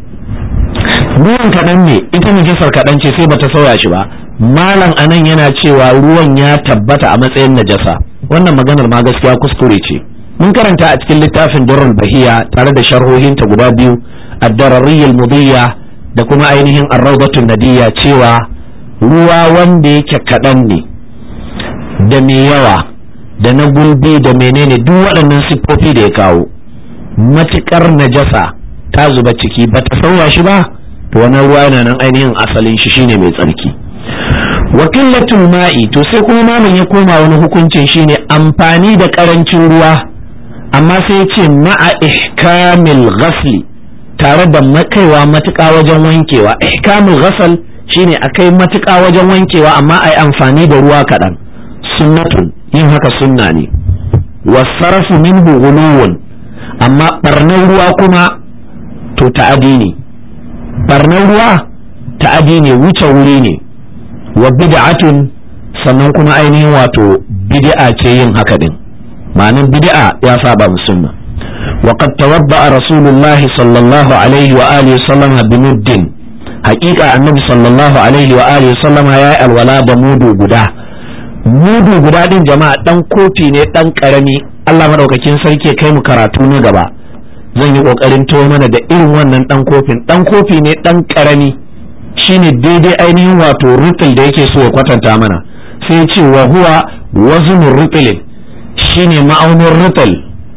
ruwan kaɗan ne ita najasar kaɗan ce sai bata sauya shi ba malam anan yana cewa ruwan ya tabbata a matsayin najasa wannan maganar ma gaskiya kuskure ce mun karanta a cikin littafin durrul bahiya tare da sharhohinta guda biyu ad-darariyyal mudiyya da kuma ainihin ar-rawdatun nadiyya cewa ruwa wanda yake kaɗan ne da mai yawa da na gulbi da menene duk waɗannan siffofi da ya kawo matuƙar najasa ta zuba ciki ba ta sauya shi ba to wannan ruwa yana nan ainihin asalin shi shine mai tsarki wa qillatul ma'i to sai kuma malam ya koma wani hukuncin shine amfani da karancin ruwa amma sai ya ce ma'a ihkamil ghasli tare da makaiwa matuƙa wajen wankewa ihkamul ghasal shine akai matuƙa wajen wankewa amma ai amfani da ruwa kaɗan sunnatun yin haka sunna ne wasarafu minhu ghuluwun amma barnar ruwa kuma to ta'adi ne barnar ruwa ta'adi ne wuce wuri ne wa bid'atun sannan kuma ainihin wato bid'a ce yin haka din ma'anin bid'a ya saba musulma wa qad tawadda rasulullah sallallahu alaihi wa alihi sallam bi muddin haqiqa annabi sallallahu alaihi wa alihi sallam ya yi alwala da mudu guda mudu guda din jama'a dan kofi ne dan karami Allah madaukakin sarki kai mu karatu na gaba zan yi kokarin to mana da irin wannan dan kofin dan kofi ne dan karami shine daidai ainihin wato rutul da yake so ya kwatanta mana sai ce wa huwa waznur rutul shine ma'aunin rutul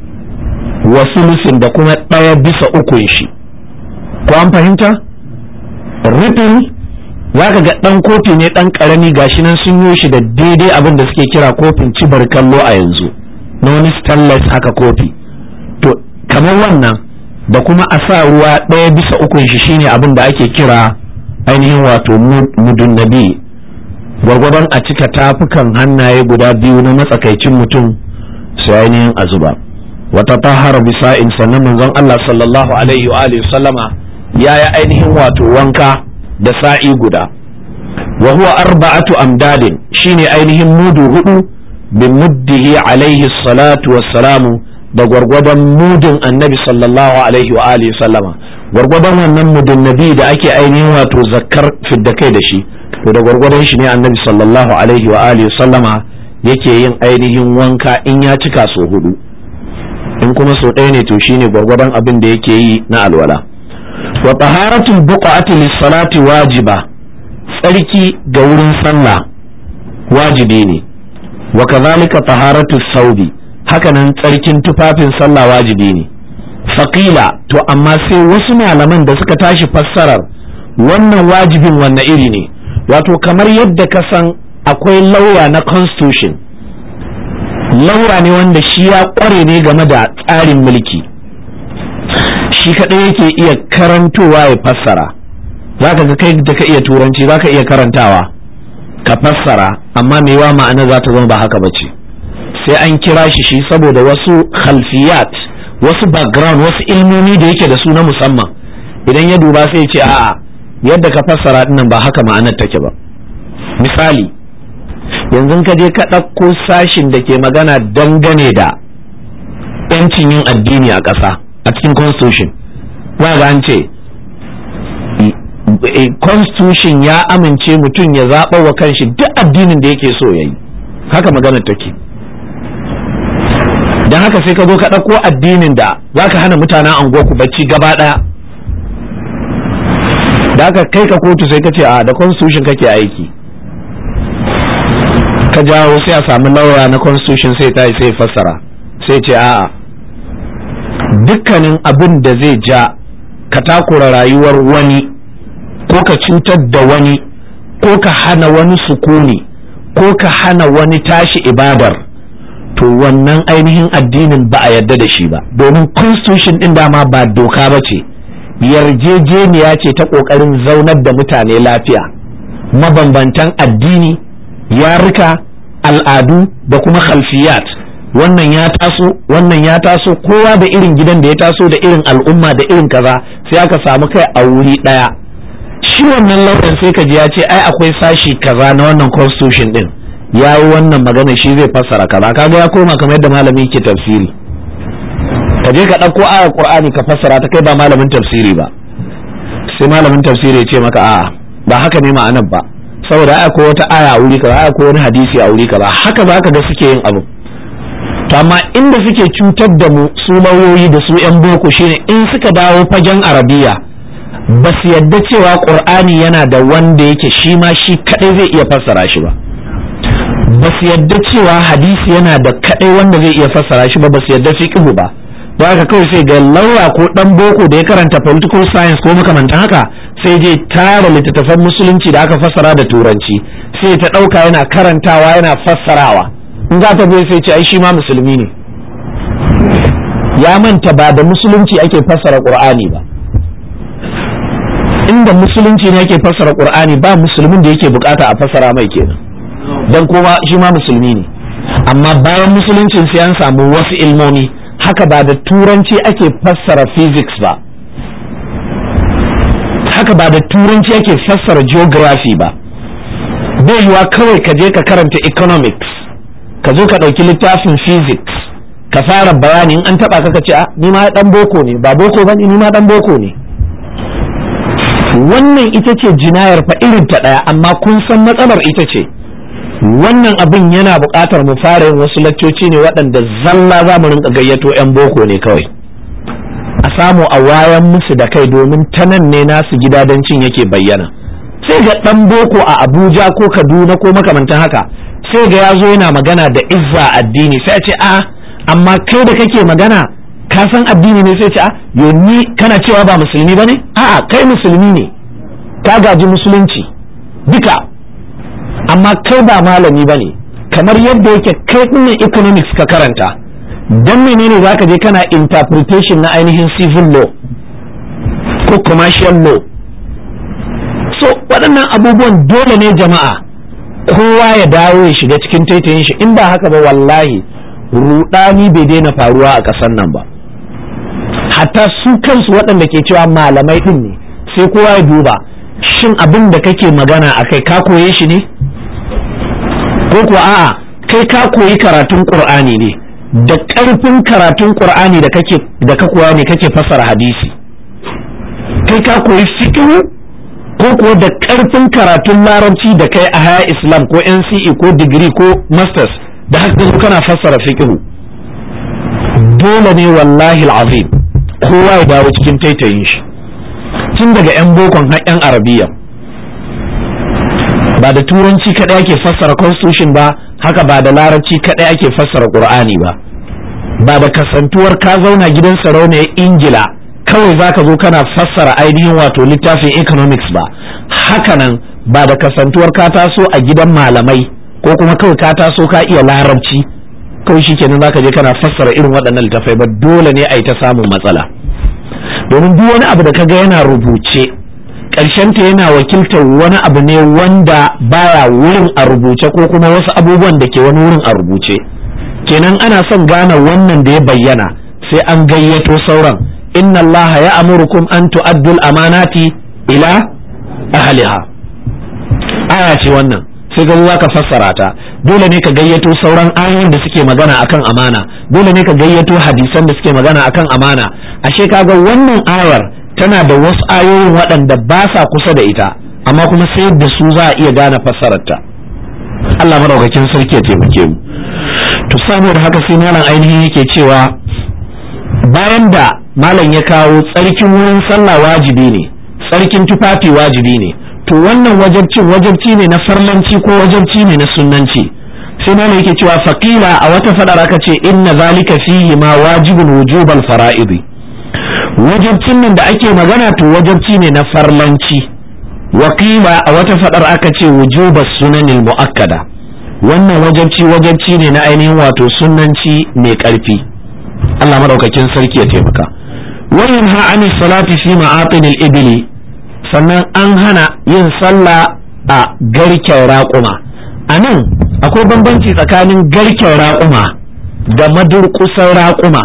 wa sulusin da kuma ɗaya bisa ukun shi ko an fahimta rutul zaka ga dan kofi ne dan karami gashi nan sun yi shi da daidai abin da suke kira kofin cibar kallo a yanzu na wani stainless haka kofi to kamar wannan da kuma a sa ruwa ɗaya bisa ukun shi shine abin da ake kira ainihin wato mudun nabi gwargwadon a cika tafukan hannaye guda biyu na matsakaicin mutum su ainihin a zuba wata tahara bisa'in sannan manzon Allah sallallahu alaihi wa alihi sallama ya yi ainihin wato wanka da sa'i guda wa huwa arba'atu amdadin shine ainihin mudu hudu bi muddihi alaihi salatu wassalamu da gwargwadon mudin annabi sallallahu alaihi wa alihi sallama gwargwadon wannan mudin nabi da ake ainihin wato zakkar fidda kai da shi to da gwargwadon shi ne annabi sallallahu alaihi wa alihi sallama yake yin ainihin wanka in ya cika so hudu in kuma so ɗaya ne to shine gwargwadon abin da yake yi na alwala wa taharatul buqati lis-salati wajiba tsarki ga wurin sallah wajibi ne wa kadhalika taharatus saubi hakanan tsarkin tufafin sallah wajibi ne faƙila to amma sai wasu malaman da suka tashi fassarar wannan wajibin wanne iri ne wato kamar yadda ka san akwai lauya na constitution lauya ne wanda shi ya ƙware ne game da tsarin mulki shi kaɗai yake iya karantowa ya fassara za ka ga kai da ka iya turanci za ka iya karantawa ka fassara amma mewa ma'ana za ta zama ba haka ba ce sai an kira shi shi saboda wasu khalfiyat wasu background wasu ilmomi da yake da su na musamman idan ya duba sai ce a'a yadda ka fassara dinnan ba haka ma'anar take ba misali yanzu ka je ka ɗauko sashin da ke magana dangane da yancin yin addini a ƙasa a cikin constitution za ga an ce constitution ya amince mutum ya zaɓa wa kanshi duk addinin da yake so ya yi haka maganar take don haka sai ka zo ka ɗauko addinin da za ka hana mutanen anguwarku bacci gaba ɗaya da aka kai ka kotu sai ka ce a da constitution kake aiki ka jawo sai a sami lauya na constitution sai ta sai fassara sai ce a'a dukkanin abin da zai ja ka takura rayuwar wani ko ka cutar da wani ko ka hana wani sukuni ko ka hana wani tashi ibadar to wannan ainihin addinin ba a yarda da shi ba domin constitution din dama ba doka ba ce yarjejeniya ce ta ƙoƙarin zaunar da mutane lafiya mabambantan addini yarika al'adu da kuma khalfiyat wannan ya taso wannan ya taso kowa da irin gidan da ya taso da irin al'umma da irin kaza sai aka samu kai a wuri ɗaya shi wannan lauyan sai ka ji ya ce ai akwai sashi kaza na wannan constitution din ya yi wannan magana shi zai fassara kaza kaga ya koma kamar yadda malami ke tafsiri ka je ka ɗauko ayar qur'ani ka fassara ta kai ba malamin tafsiri ba sai malamin tafsiri ya ce maka a'a ba haka ne ma'anar ba saboda ai akwai wata aya a wuri kaza ai akwai wani hadisi a wuri kaza haka za ka ga suke yin abu to amma inda suke cutar da mu su lauyoyi da su yan boko shine in suka dawo fagen arabiya ba su yadda cewa qur'ani yana da wanda yake shi ma shi kadai zai iya fassara shi ba ba su yadda cewa hadisi yana da kadai wanda zai iya fassara shi ba ba su yadda fiqhu ba don haka kawai sai ga lauya ko dan boko da ya karanta political science ko makamantan haka sai je tara littattafan musulunci da aka fassara da turanci sai ta dauka yana karantawa yana fassarawa in za ta bai sai ce ai shi ma musulmi ne ya manta ba da musulunci ake fassara qur'ani ba inda musulunci ne ake fassara qur'ani ba musulmin da yake bukata a fassara mai kenan dan kuma shi ma musulmi ne amma bayan musuluncin sai an samu wasu ilmomi haka ba da turanci ake fassara physics ba haka ba da turanci ake fassara geography ba bai yiwa kawai ka je ka karanta economics ka zo ka ɗauki littafin physics ka fara bayani in an taɓa ka ce a ni ma ɗan boko ne ba boko ba ni ma ɗan boko ne wannan ita ce jinayar fa irin ta ɗaya amma kun san matsalar ita ce wannan abin yana buƙatar mu fara yin wasu laccoci ne waɗanda zalla za mu rinka gayyato 'yan boko ne kawai a samu a wayan musu da kai domin ta nan ne nasu gidadancin yake bayyana sai ga ɗan boko a abuja ko kaduna ko makamantan haka sai ga ya zo yana magana da izza addini sai a ce a amma kai da kake magana ka san addini ne sai ce a yo ni kana cewa ba musulmi ba ne a'a kai musulmi ne ka gaji musulunci duka amma kai ba malami ba ne kamar yadda yake kai ɗinnan economics ka karanta don menene za ka je kana interpretation na ainihin civil law ko commercial law so waɗannan abubuwan dole ne jama'a kowa ya dawo ya shiga cikin taitayin shi in ba haka ba wallahi rudani bai daina faruwa a ƙasar nan ba hatta su kansu waɗanda ke cewa malamai ɗin ne sai kowa ya duba shin abin da kake magana a kai ka koye shi ne ko kuwa a'a kai ka koyi karatun ƙur'ani ne da ƙarfin karatun ƙur'ani da kake da ka koya ne kake fassara hadisi kai ka koyi fiqh ko kuwa da ƙarfin karatun larabci da kai a haya islam ko nce ko digiri ko masters da haka kana fassara fiqh dole ne wallahi al'azim kowa ya dawo cikin taitayin shi tun daga 'yan bokon har 'yan arabiya ba da turanci kaɗai ake fassara constitution ba haka ba da larabci kaɗai ake fassara ƙur'ani ba ba da kasantuwar ka zauna gidan sarauniyar ingila kawai za ka zo kana fassara ainihin wato littafin economics ba hakanan ba da kasantuwar ka taso a gidan malamai ko kuma kawai ka taso ka iya larabci kawai shi kenan za ka je kana fassara irin waɗannan littafai ba dole ne a yi ta samun matsala domin duk wani abu da ka ga yana rubuce ta yana wakiltar wani abu ne wanda baya wurin a rubuce ko kuma wasu abubuwan da ke wani wurin a rubuce kenan ana son gane wannan da ya bayyana sai an gayyato sauran inna allaha ya amurukum an tu'addul amanati ila ahliha aya ce wannan sai ga za ka fassara ta dole ne ka gayyato sauran ayoyin da suke magana akan amana dole ne ka gayyato hadisan da suke magana akan amana ashe kaga wannan ayar tana da wasu ayoyin waɗanda ba sa kusa da ita amma kuma sai da su za a iya gane fassararta Allah madaukakin sarki ya taimake mu to saboda haka sai malam ainihin yake cewa bayan da malam ya kawo tsarkin wurin sallah wajibi ne tsarkin tufafi wajibi ne to wannan wajabcin wajabci ne na farlanci ko wajabci ne na sunnanci sai malam yake cewa faqila a wata fadar aka ce inna zalika fihi ma wajibun wujubal fara'idi wajabcin nan da ake magana to wajabci ne na farlanci wakila a wata fadar aka ce wujuba sunanil mu'akkada wannan wajabci wajabci ne na ainihin wato sunanci mai karfi Allah madaukakin sarki ya taimaka wayin ha an salati fi ma'atin al-ibli sannan an hana yin sallah a garken raƙuma a nan akwai bambanci tsakanin garken raƙuma da madurƙusan raƙuma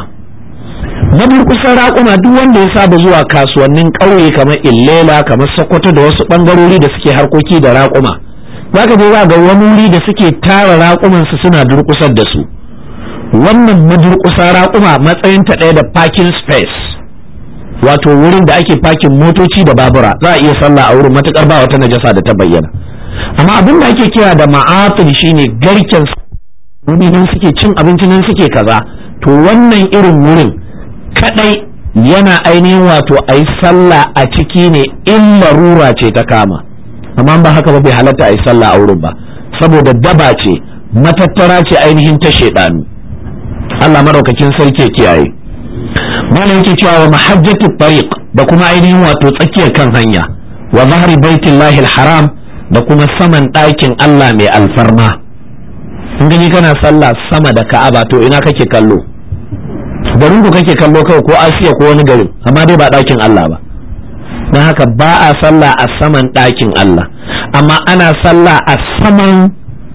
madurƙusan raƙuma duk wanda ya saba zuwa kasuwannin ƙauye kamar illela kamar sokoto da wasu ɓangarori da suke harkoki da raƙuma za ka je za ga wani wuri da suke tara raƙumansu suna durƙusar da su wannan madurƙusan raƙuma matsayinta ɗaya da parking space wato wurin da ake pakin motoci da babura za a iya sallah a wurin matuƙar ba wata najasa da ta bayyana amma abin da ake kira da ma'atul shine garken wuri nan suke cin abinci nan suke kaza to wannan irin wurin kadai yana ainihin wato a yi sallah a ciki ne in larura ce ta kama amma ba haka ba bai halatta a yi sallah a wurin ba saboda daba ce matattara ce ainihin ta shaidanu Allah maraukakin sarki kiyaye malam yake cewa wa mahajjatu tariq da kuma ainihin wato tsakiyar kan hanya wa zahri baitillahi haram da kuma saman ɗakin Allah mai alfarma in gani kana sallah sama da ka'aba to ina kake kallo garin ku kake kallo kawai ko asiya ko wani garin amma dai ba ɗakin Allah ba don haka ba a sallah a saman ɗakin Allah amma ana sallah a saman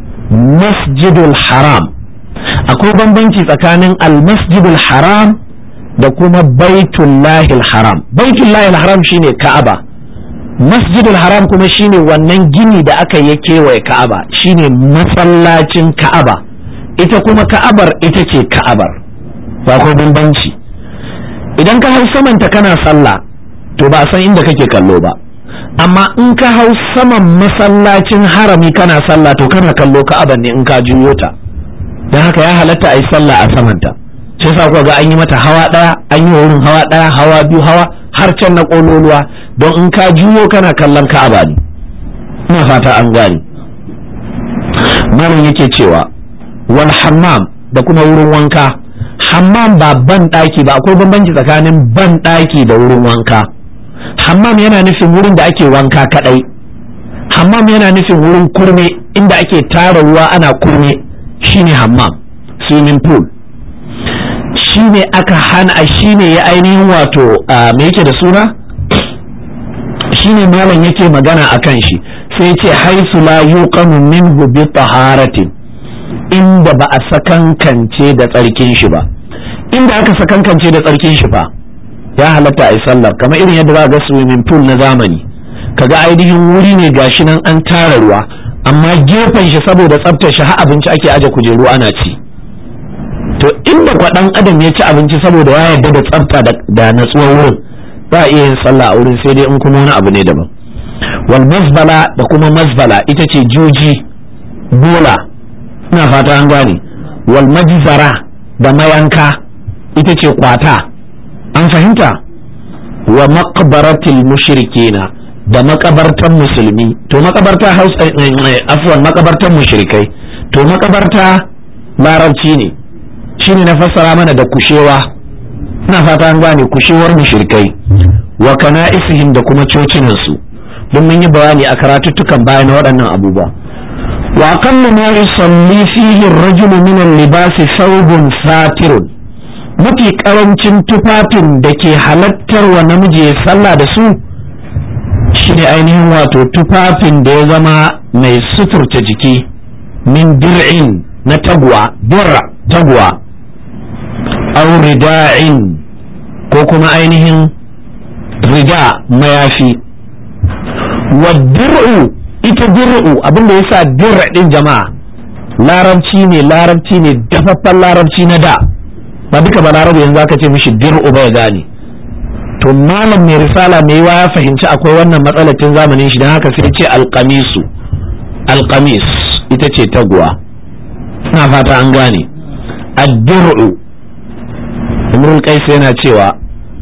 masjidul haram akwai bambanci tsakanin al-masjidul haram da kuma baitullahil haram baitullahil haram shine ka'aba masjidul haram kuma shine wannan gini da aka yi kewaye ka'aba shine masallacin ka'aba ita kuma ka'abar ita ce ka'abar ba akwai bambanci idan ka hau samanta kana sallah to ba san inda kake kallo ba amma in ka hau saman masallacin harami kana sallah to kana kallo ka'aban ne in ka juyo ta don haka ya halatta a yi sallah a samanta sai sa kuwa ga an yi mata hawa ɗaya an yi wurin hawa ɗaya hawa biyu hawa har can na ƙololuwa don in ka juyo kana kallon ka'aba ne ina fata an gane malam yake cewa wal hammam da kuma wurin wanka hammam ba ban ɗaki ba akwai bambanci tsakanin ban ɗaki da wurin wanka hammam yana nufin wurin da ake wanka kadai hammam yana nufin wurin kurme inda ake tara ruwa ana kurme shine hammam swimming pool shine aka hana shine ya ainihin wato me yake da suna shine malam yake magana akan shi sai ce haisu la yuqamu minhu bi taharatin inda ba a sakankance da tsarkin shi ba inda aka sakankance da tsarkin shi fa ya halatta a yi sallar kamar irin yadda za ga swimming pool na zamani kaga ainihin wuri ne gashi nan an tara ruwa amma gefen shi saboda tsaftar shi har abinci ake aje kujeru ana ci to inda kwaɗan adam ya ci abinci saboda ya yarda da tsafta da natsuwar wurin za a iya yin sallah a wurin sai dai in kuma wani abu ne daban wal mazbala da kuma mazbala ita ce juji bola ina fata an gane wal majzara da mayanka ita ce kwata an fahimta wa maqbaratil mushrikina da makabartan musulmi to makabarta hausa afwan makabartan mushrikai to makabarta larabci ne shine na fassara mana da kushewa ina fata an gane kushewar mushrikai wa kana'isihim da kuma cocinan su don mun yi bayani a karatuttukan baya na waɗannan abubuwa wa aqallu ma yusalli fihi ar-rajulu min al-libasi thawbun satirun mafi karancin tufafin da ke halattar wa namiji ya sallah da su shine ainihin wato tufafin da ya zama mai suturta jiki min dir'in na tagwa dirra tagwa aw rida'in ko kuma ainihin rida mayafi wa dir'u ita dir'u abinda yasa dir'a din jama'a larabci ne larabci ne dafaffen larabci na da ba duka ba larabu yanzu aka ce mishi dir'u bai gane to malam mai risala mai ya fahimci akwai wannan matsalatin zamanin shi don haka sai ce alkamisu alkamis ita ce taguwa ina fata an gane addir'u imrul qais yana cewa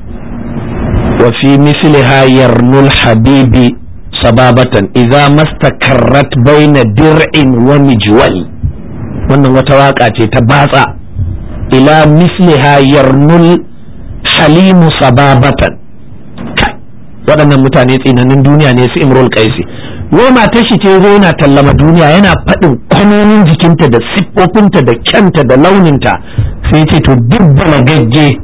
wa fi misliha yarnul habibi sababatan idza mastakarrat baina dir'in wa mijwal wannan wata waka ce ta batsa ila misliha yarnul halimu sababatan waɗannan mutane tsinanin duniya ne su imrul qaisi wai matar shi ce zo yana tallama duniya yana faɗin kwanonin jikinta da siffofinta da kyanta da launinta sai ce to duk balagagge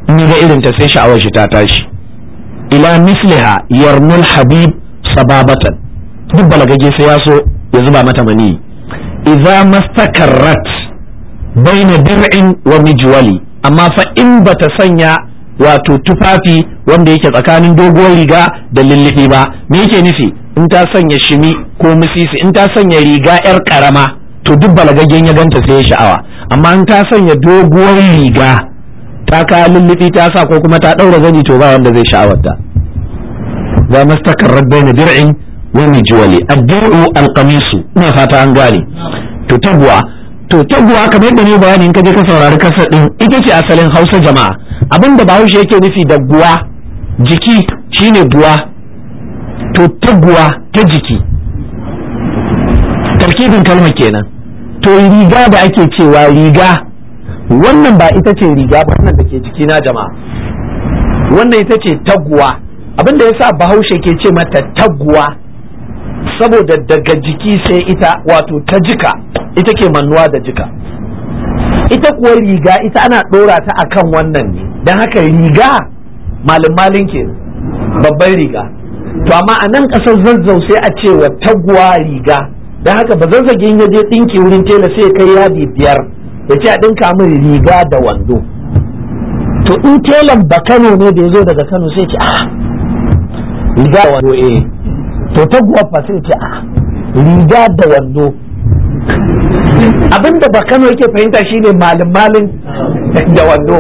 in ga irin ta sai sha'awar shi ta tashi ila misliha yarmul habib sababatan duk balagage sai ya so ya zuba mata mani idza mastakarrat baina dir'in wa mijwali amma fa in bata sanya wato tufafi wanda yake tsakanin doguwar riga da lullufi ba me yake nufi in ta sanya shimi ko misisi in ta sanya riga yar karama to duk balagaggen ya ganta sai ya sha'awa amma in ta sanya doguwar riga ta ka lullufi ta sa ko kuma ta daura zani to ba wanda zai sha'awarta za mastakarrat baina dir'in wa mijwali ad-dir'u al-qamisu ina fata an gane to taguwa to taguwa kamar yadda ne bayani in ka je ka saurari kasar din ita ce asalin Hausa jama'a abinda Bahaushe yake nufi da guwa jiki shine guwa to taguwa ta jiki tarkibin kalmar kenan to riga da ake cewa riga wannan ba ita ce riga ba wannan da ke jikina jama'a wannan ita ce taguwa abinda yasa Bahaushe ke ce mata taguwa saboda daga jiki sai ita wato ta jika ita ke mannuwa da jika ita kuwa riga ita ana ɗora ta akan wannan ne don haka riga malin malin ke babban riga to amma a nan ƙasar zazzau sai a ce wa taguwa riga don haka ba zazzagin ya je ɗinki wurin tela sai kai yadi biyar ya ce a ɗinka min riga da wando to in telan ba kano ne da ya zo daga kano sai ce ah riga da wando eh to taguwa fa sai ce ah riga da wando abinda ba kano yake fahimta shine malin malin da wando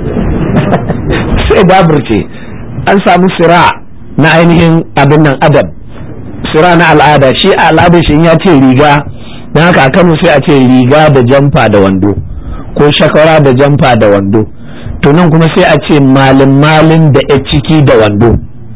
sai daburce an samu sira na ainihin abin nan adab sira na al'ada shi a al'adar shi ya ce riga don haka a kano sai a ce riga da jamfa da wando ko shakara da jamfa da wando to nan kuma sai a ce malin malin da ya ciki da wando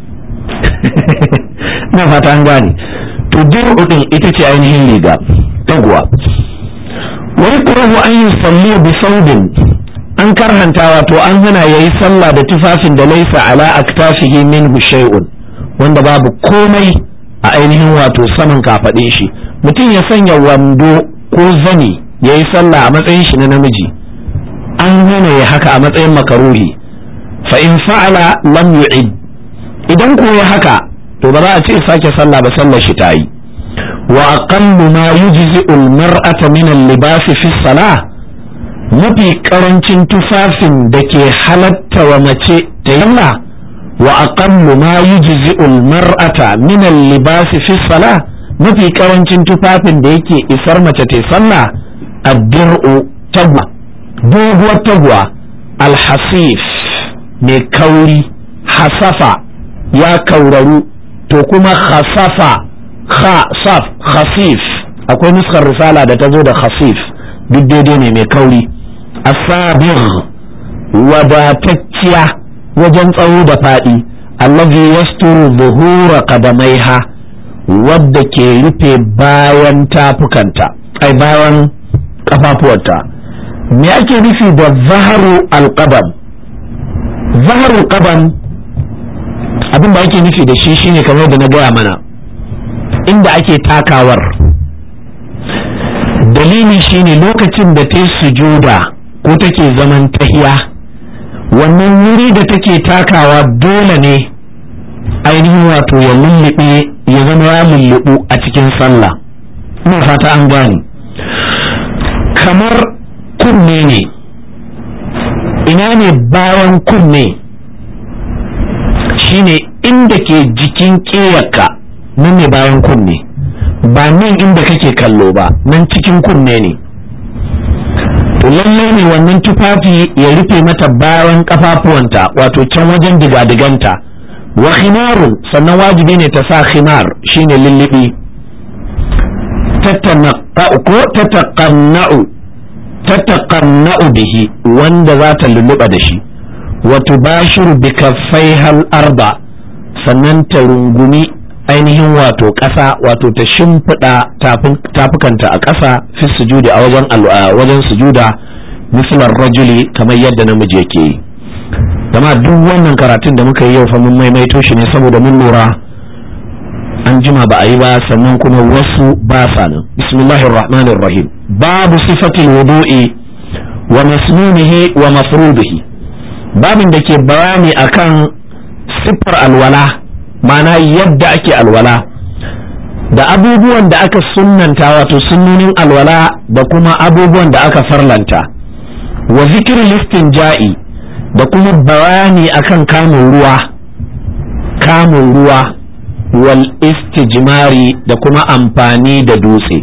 na fata an gane to dir'u din ita ce ainihin riga taguwa wa yakrahu an yusalli bi saudin an karhanta wato an hana yayi sallah da tufafin da laisa ala aktafihi minhu shay'un wanda babu komai a ainihin wato saman kafadin shi mutum ya sanya wando ko zani yayi sallah a matsayin shi na namiji an hana ya haka a matsayin makaruhi fa in fa'ala lam yu'id idan ko ya haka to ba za a ce sake sallah ba sallar shi ta yi wa aqallu ma yujzi'u al-mar'ata min al-libas fi salah mafi karancin tufafin da ke halatta wa mace ta yalla wa aqallu ma yujzi'u al-mar'ata min al-libas fi salah mafi karancin tufafin da yake isar mace ta sallah ad-dir'u tagwa doguwar tagwa al-hasif mai kauri hasafa ya kauraru to kuma khasafa khasaf khasif akwai nuskar risala da ta zo da khasif duk daidai ne mai kauri asabir wadatacciya wajen tsawo da faɗi allazi yasturu zuhura qadamaiha wadda ke rufe bayan tafukanta ai bayan kafafuwarta me ake nufi da zaharu alqadam zaharu alqadam abin da ake nufi da shi shine kamar da na gaya mana inda ake takawar dalili shine lokacin da ta yi sujuda ko take zaman tahiya wannan wuri da take takawa dole ne ainihin wato ya lullube ya zama ya lullubu a cikin sallah ina fata an gane kamar kunne ne ina ne bayan kunne shine inda ke jikin ƙiyarka nan ne bayan kunne ba nan inda kake kallo ba nan cikin kunne ne to lallai ne wannan tufafi ya rufe mata bayan kafafuwanta wato can wajen digadiganta wa khimarun sannan wajibi ne ta sa khimar shine lullubi ko tataqanna'u tataqanna'u bihi wanda za ta lulluba da shi wa tubashiru bi kaffaiha al-arba sannan ta rungumi ainihin wato ƙasa wato ta shimfiɗa tafukanta a ƙasa fi sujudi a wajen wajen sujuda mislar rajuli kamar yadda namiji yake yi dama duk wannan karatun da muka yi yau fa mun maimaito shi ne saboda mun lura an jima ba a yi ba sannan kuma wasu ba sa nan bismillahir rahmanir rahim babu sifatil wudu'i wa masnunihi wa mafrudihi babin da ke bayani akan siffar alwala ma'ana yadda ake alwala da abubuwan da aka sunnanta wato sunnonin alwala da kuma abubuwan da aka farlanta wa zikir listin ja'i da kuma bayani akan kamun ruwa kamun ruwa wal istijmari da kuma amfani da dutse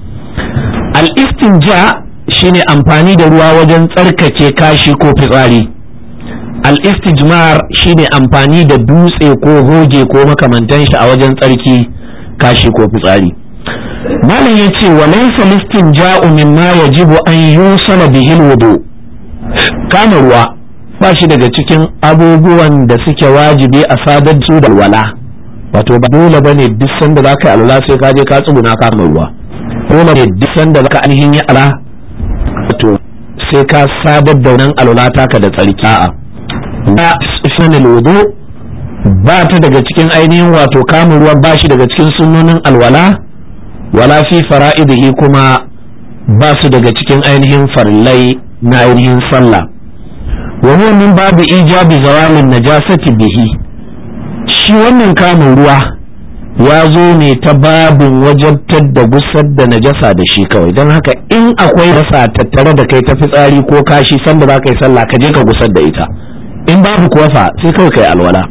al istinja shine amfani da ruwa wajen tsarkake kashi ko fitsari al istijmar shine amfani da dutse ko hoge ko makamantan shi a wajen tsarki kashi ko fitsari malam ya ce wa laysa listin ja'u mimma yajibu an yusala bihi wudu kama ruwa ba shi daga cikin abubuwan da suke wajibi a sadar su da alwala wato ba dole bane duk sanda zaka yi alwala sai ka je ka tsuguna kama ruwa dole ne duk sanda zaka ainihin yi ala wato sai ka sadar da wannan alwala taka da tsarki a'a ba sanil wudu ba ta daga cikin ainihin wato kamun ruwan ba shi daga cikin sunnonin alwala wala fi fara'idihi kuma ba su daga cikin ainihin farillai na ainihin sallah wa huwa min babu ijabi zawalin najasati bihi shi wannan kamun ruwa ya zo ne ta babin wajabtar da gusar da najasa da shi kawai don haka in akwai rasa tattare da kai ta fitsari ko kashi sanda za ka yi sallah ka je ka gusar da ita in babu kuwa fa sai kawai kai alwala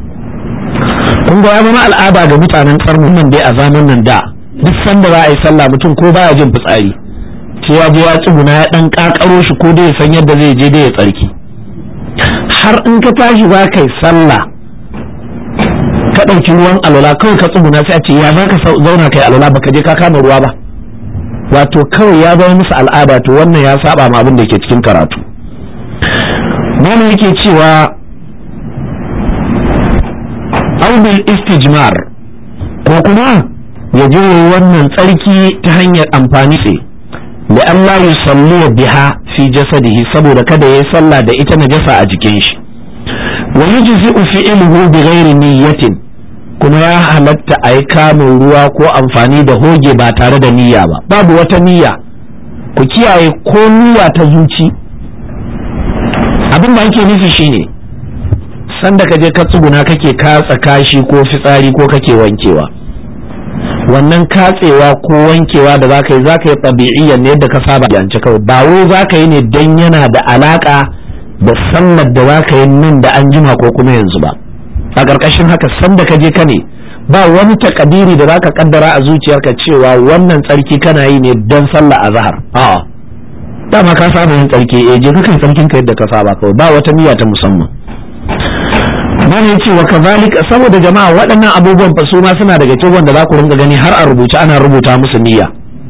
kun ga ya zama al'ada ga mutanen karnin nan dai a zamanin nan da duk sanda za a yi sallah mutum ko baya jin fitsari sai ya je ya tsuguna ya dan kakaro shi ko dai ya san yadda zai je dai ya tsarki har in ka tashi za ka yi sallah ka ɗauki ruwan alwala kawai ka tsuguna sai a ce ya za ka zauna kai alwala baka je ka kama ruwa ba wato kawai ya zama musu al'ada to wannan ya saba ma abin da ke cikin karatu malam yake cewa aubil istijmar ko kuma ya je wannan tsarki ta hanyar amfani ce da Allah ya salli biha fi jasadihi saboda kada ya yi sallah da ita najasa a jikin shi wa yujzi'u fi'luhu bi ghairi niyyatin kuma ya halatta a yi kamun ruwa ko amfani da hoge ba tare da niyya ba babu wata niyya ku kiyaye ko niyya ta zuci abin da ake nufi shine sanda ka je ka tsuguna kake katsa kashi ko fitsari ko kake wankewa wannan katsewa ko wankewa da zaka yi zaka yi tabi'iyyan ne yadda ka saba yance kawai ba wai zaka yi ne dan yana da alaka da sallar da zaka yi nan da an jima ko kuma yanzu ba a ƙarƙashin haka sanda ka je ka ne ba wani takadiri da zaka kaddara a zuciyarka cewa wannan tsarki kana yi ne dan sallah azhar a'a dama ka saba yin tsarki eh je ka tsarkin ka yadda ka saba kawai ba wata niyya ta musamman mana yace wa kazalika saboda jama'a waɗannan abubuwan fa su ma suna daga cikin wanda za ku ringa gani har a rubuce ana rubuta musu niyya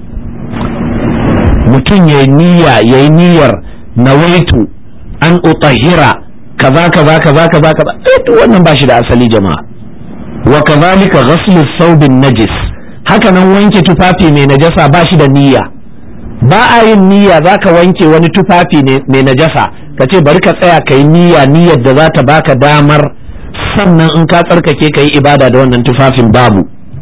mutum yayi niyya yayi niyyar nawaitu an utahira kaza kaza kaza kaza kaza eh to wannan ba shi da asali jama'a wa kazalika ghaslu thawbin najis haka nan wanke tufafi mai najasa ba shi da niyya ba a yin niyya zaka wanke wani tufafi mai najasa ka ce bari ka tsaya ka yi niyya niyyar da za ta baka damar sannan in ka tsarkake ka yi ibada da wannan tufafin babu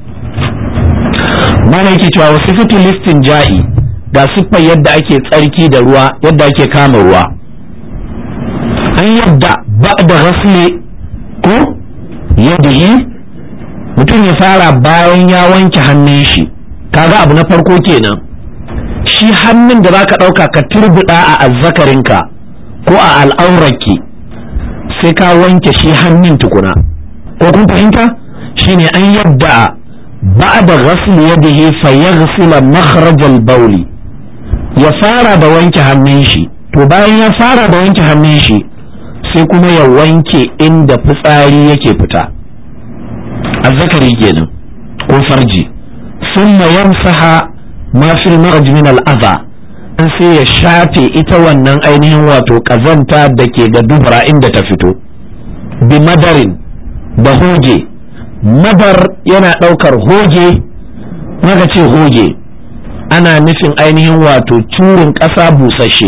mana yake cewa wasu fitin listin ja'i ga siffar yadda ake tsarki da ruwa yadda ake kama ruwa an yadda ba da rasle ko yadihi mutum ya fara bayan ya wanke hannun shi kaga abu na farko kenan shi hannun da zaka ɗauka ka turbuɗa a azzakarinka ko a al'aurarki sai ka wanke shi hannun tukuna ko kun fahimta shine an yadda ba'da ghasl yadihi fa yaghsila makhraj al-bawli ya fara da wanke hannun shi to bayan ya fara da wanke hannun shi sai kuma ya wanke inda fitsari yake fita azzakari kenan ko farji thumma yamsaha ma fil marj min al-adha an sai ya shafe ita wannan ainihin wato kazanta da ke ga dubra inda ta fito bi madarin da hoge madar yana ɗaukar hoge maka ce hoge ana nufin ainihin wato curin ƙasa busasshe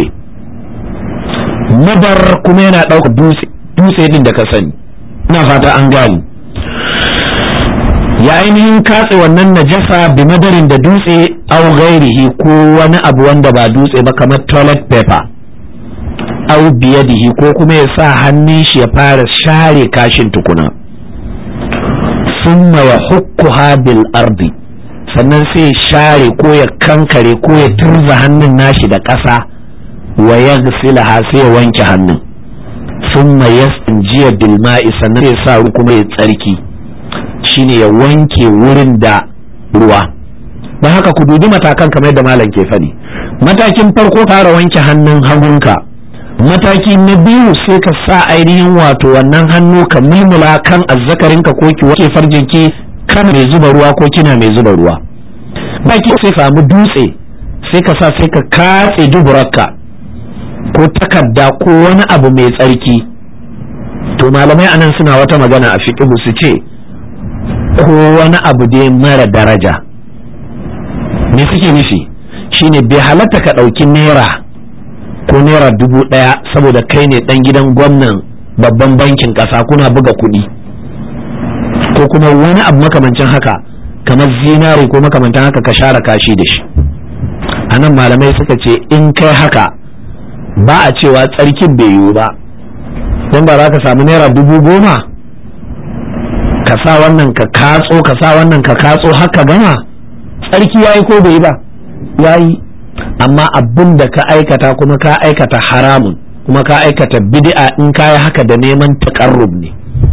madar kuma yana ɗaukar dutse din da ka sani ina fata an gani ya ainihin katse wannan najasa bi madarin da dutse au gairihi ko wani abu wanda ba dutse ba kamar toilet paper au biyadihi ko kuma ya sa hannun shi ya fara share kashin tukuna summa ya hukkuha bil ardi sannan sai ya share ko ya kankare ko ya turza hannun nashi da ƙasa wa ya sai ya wanke hannun summa yastanjiya bil ma'i sannan ya sa kuma ya tsarki shine ya wanke wurin da ruwa don haka ku dubi matakan kamar yadda malam ke faɗi matakin farko fara wanke hannun hagunka mataki na biyu sai ka sa ainihin wato wannan hannu ka mulmula kan azzakarinka ko ki wanke farjinki kana mai zuba ruwa ko kina mai zuba ruwa baki sai samu dutse sai ka sa sai ka katse duburarka ko takarda ko wani abu mai tsarki to malamai anan suna wata magana a fiqhu su ce ko wani abu dai mara daraja me suke nufi shine bai halatta ka ɗauki naira ko naira dubu ɗaya saboda kai ne ɗan gidan gwamnan babban bankin ƙasa kuna buga kuɗi ko kuma wani abu makamancin haka kamar zinari ko makamantan haka ka share kashi da shi a nan malamai suka ce in kai haka ba a cewa tsarkin bai yiwu ba don ba za ka samu naira dubu goma ka sa wannan ka katso ka sa wannan ka katso haka gama tsarki yayi ko bai ba yayi amma abin da ka aikata kuma ka aikata haramun kuma ka aikata bid'a in ka yi haka da neman taƙarrub ne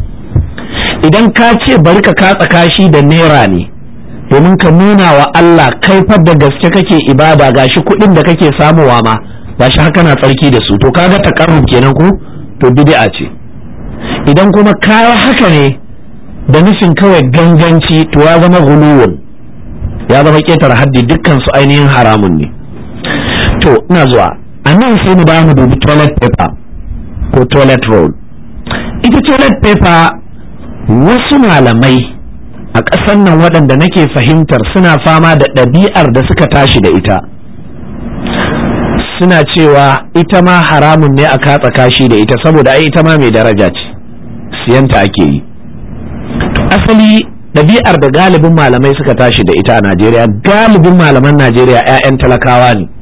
idan ka ce bari ka katsa kashi da naira ne domin ka nuna wa Allah kaifar da gaske kake ibada gashi kuɗin da kake samuwa ma gashi haka na tsarki da su to kaga taƙarrub kenan ko to bid'a ce idan kuma ka haka ne da nufin kawai ganganci to ya zama guluwun ya zama ƙetare haddi dukkan su ainihin haramun ne to ina zuwa a nan sai mu ba mu dubi toilet paper ko toilet roll ita toilet paper wasu malamai a ƙasar nan waɗanda nake fahimtar suna fama da ɗabi'ar da suka tashi da ita suna cewa ita ma haramun ne a katsa kashi da ita saboda ai ita ma mai daraja ce siyanta ake yi asali ɗabi'ar da galibin malamai suka tashi da ita a najeriya galibin malaman najeriya 'ya'yan talakawa ne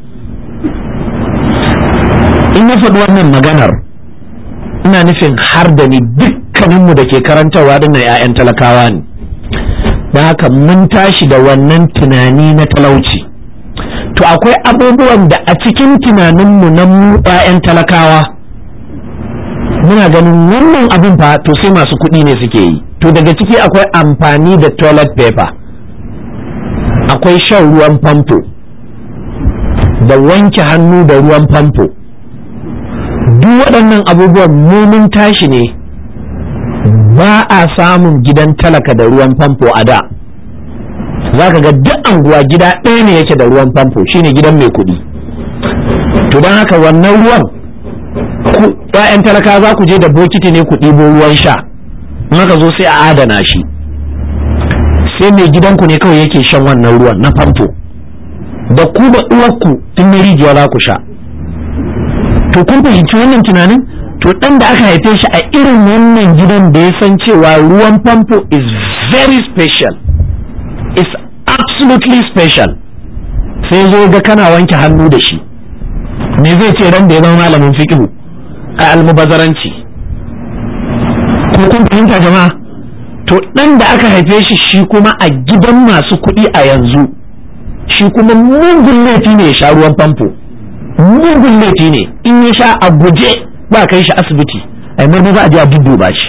in na faɗi wannan maganar ina nufin har da ni dukkaninmu da ke karantarwa dinnan 'ya'yan talakawa ne don haka mun tashi da wannan tunani na talauci to akwai abubuwan da a cikin tunaninmu na mu 'ya'yan talakawa muna ganin wannan abin fa to sai masu kuɗi ne suke yi to daga ciki akwai amfani da toilet paper akwai shan ruwan famfo da wanke hannu da ruwan famfo duk waɗannan abubuwan mumun tashi ne ba a samun gidan talaka da ruwan famfo a da za ka ga duk anguwa gida ɗaya ne yake da ruwan famfo shine gidan mai kuɗi to don haka wannan ruwan ‘ya'yan talaka za ku je da bokiti ne ku ɗibo ruwan sha in haka zo sai a adana shi sai mai gidanku ne kawai yake shan wannan ruwan na famfo da ku da uwarku tun na rijiya za ku sha to kun fahimci wannan tunanin to ɗan da aka haife shi a irin wannan gidan da ya san cewa ruwan famfo is very special is absolutely special sai zo ga kana wanke hannu da shi me zai ce ran da ya zama malamin fiqh a almubazaranci ko kun fahimta jama'a to ɗan da aka haife shi shi kuma a gidan masu kuɗi a yanzu shi kuma mugun laifi ne ya sha ruwan famfo mugun laifi ne in ya sha a guje ba kai shi asibiti a yi za a je a dudduba shi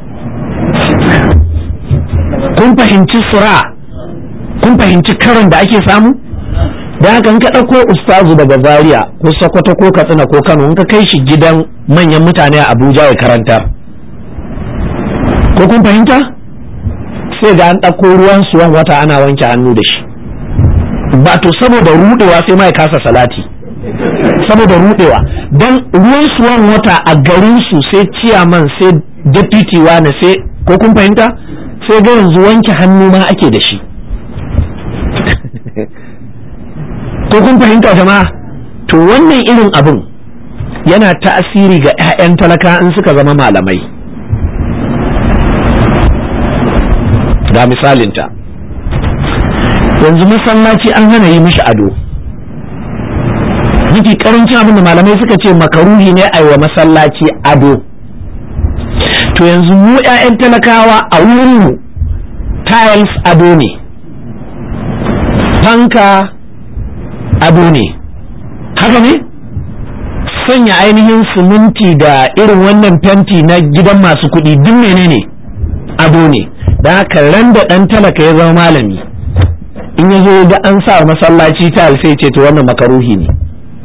kun fahimci sura kun fahimci karin da ake samu da haka in ka ɗauko ustazu daga zaria ko sokoto ko katsina ko kano in ka kai shi gidan manyan mutane a abuja ya karanta ko kun fahimta sai ga an ɗauko ruwan suwan wata ana wanke hannu da shi ba to saboda rudewa sai mai kasa salati saboda rudewa dan ruwan suwan wata a garin su sai ciyaman sai deputy wani sai ko kun fahimta sai ga yanzu wanke hannu ma ake da shi ko kun fahimta jama'a to wannan irin abin yana ta'asiri ga 'ya'yan talaka in suka zama malamai ga misalinta yanzu masallaci an hana yi mishi ado mafi karancin abin da malamai suka ce makaruhi ne a wa masallaci ado to yanzu mu 'ya'yan talakawa a wurinmu tiles ado ne fanka ado ne haka ne sanya ainihin siminti da irin wannan fenti na gidan masu kuɗi duk menene ado ne da haka ran da ɗan talaka ya zama malami in ya zo ga an sa masallaci ta sai ce to wannan makaruhi ne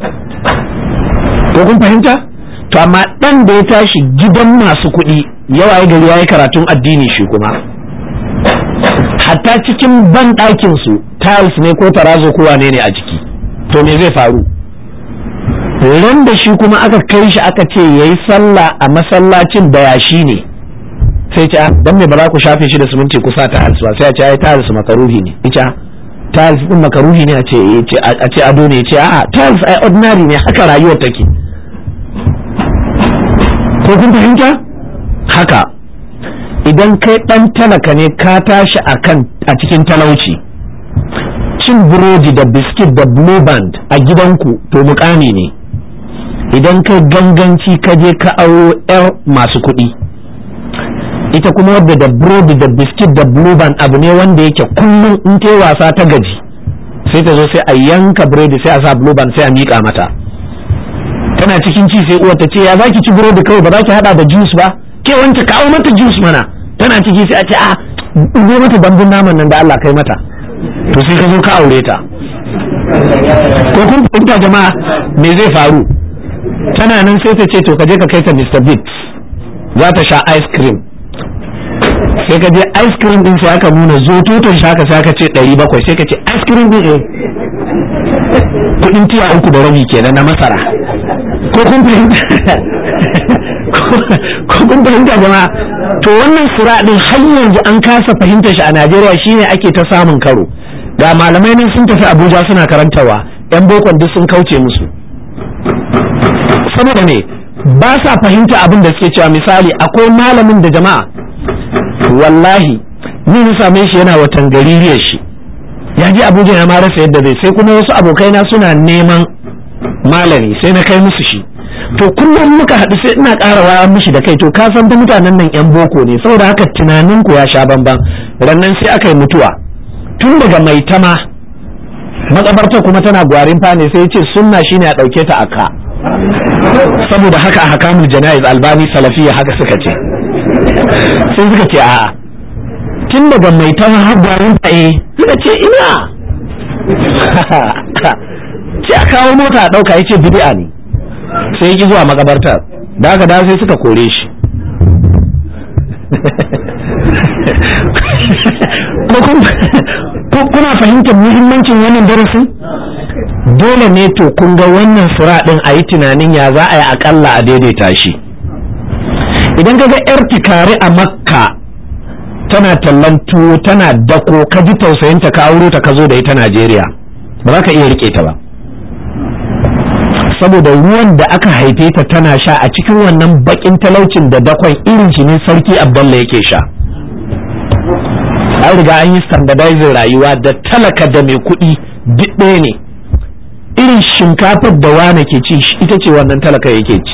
ko kun fahimta to amma ɗan da ya tashi gidan masu kuɗi yawa ya gari ya yi karatun addini shi kuma hatta cikin ban ɗakin su tiles ne ko tarazo ko wane ne a jiki to me zai faru ran da shi kuma aka kai shi aka ce yayi sallah a masallacin da yashi ne sai ce dan me ba za ku shafe shi da siminti kusa ta tiles ba sai a ce ai tiles makaruhi ne ita tiles din makaruhi ne a ce a ce ado ne ce a'a tiles ai ordinary ne haka rayuwar take ko kun fahimta haka idan kai dan talaka ne ka tashi akan a cikin talauci cin burodi da biskit da blue band a gidanku to mukami ne idan kai ganganci ka je ka auro 'yar masu kuɗi ita kuma wadda da burodi da biskit da blue band abu ne wanda yake kullum in ta wasa ta gaji sai ta zo sai a yanka burodi sai a sa blue band sai a miƙa mata tana cikin ci sai uwar ta ce ya zaki ci burodi kawai ba za ki hada da juice ba ke wance kawo mata juice mana tana ciki sai a ce a zo mata dambun naman nan da Allah kai mata to sai ka zo ka aure ta ko kun fahimta jama'a me zai faru tana nan sai ta ce to ka je ka kai ta Mr. Biggs za ta sha ice cream sai ka je ice cream din sai aka nuna zo toton shaka sai aka ce 700 sai ka ce ice cream din eh kudin tiya uku da rabi kenan na masara ko kun fahimta ko kun fahimta jama'a to wannan sura din har yanzu an kasa fahimtar shi a Najeriya shine ake ta samun karo ga malamai nan sun tafi Abuja suna karantawa yan bokon duk sun kauce musu saboda ne ba sa fahimta abin da suke cewa misali akwai malamin da jama'a wallahi ni na same shi yana watan gaririyar shi ya je Abuja ya ma rasa yadda zai sai kuma wasu abokaina suna neman malami sai na kai musu shi to kullum muka haɗu sai ina ƙara waya mishi da kai to ka san fa mutanen nan yan boko ne saboda haka tunanin ku ya sha bamban rannan sai aka yi mutuwa tun daga mai tama makabarta kuma tana gwarin fane sai ce sunna shine a ɗauke ta aka saboda haka a hakamul jana'iz albani salafiya haka suka ce sai suka ce a'a tun daga mai tama har gwarin fane suka ce ina ce a kawo mota a ɗauka ya ce bid'a ne sai ki zuwa makabartar da aka da sai suka kore shi kuna fahimtar muhimmancin wannan darasin dole ne to kun ga wannan sura din a yi tunanin ya za a yi akalla a daidaita shi idan ka ga yar tikari a makka tana tallan tuwo tana dako ka ji tausayinta ka auro ta ka zo da ita najeriya ba za ka iya rike ta ba saboda ruwan da aka haife ta tana sha a cikin wannan bakin talaucin da dakon irin shi ne sarki abdalla yake sha an riga an yi standardizing rayuwa da talaka da mai kuɗi duk ɗaya ne irin shinkafar da wane ke ci ita ce wannan talaka yake ci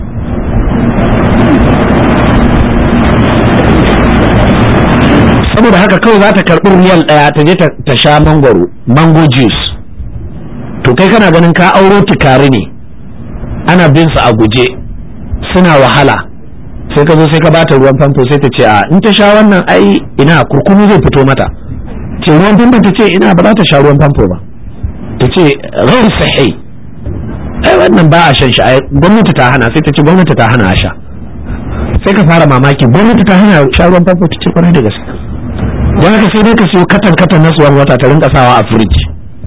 saboda haka kawai za ta karɓi riyal ɗaya ta je ta sha mangwaro mango juice to kai kana ganin ka auro tukari ne ana bin su a guje suna wahala sai ka zo sai ka bata ruwan famfo sai ta ce a in ta sha wannan ai ina kurkunu zai fito mata ce ruwan famfo ta ce ina ba za ta sha ruwan famfo ba ta ce ghairu sahih ai wannan ba a shan shi ai gwamnati ta hana sai ta ce gwamnati ta hana a sha sai ka fara mamaki gwamnati ta hana sha ruwan famfo ta ce kwarai da gaske don haka sai dai ka siyo katan katan na suwan wata ta rinka sawa a firiji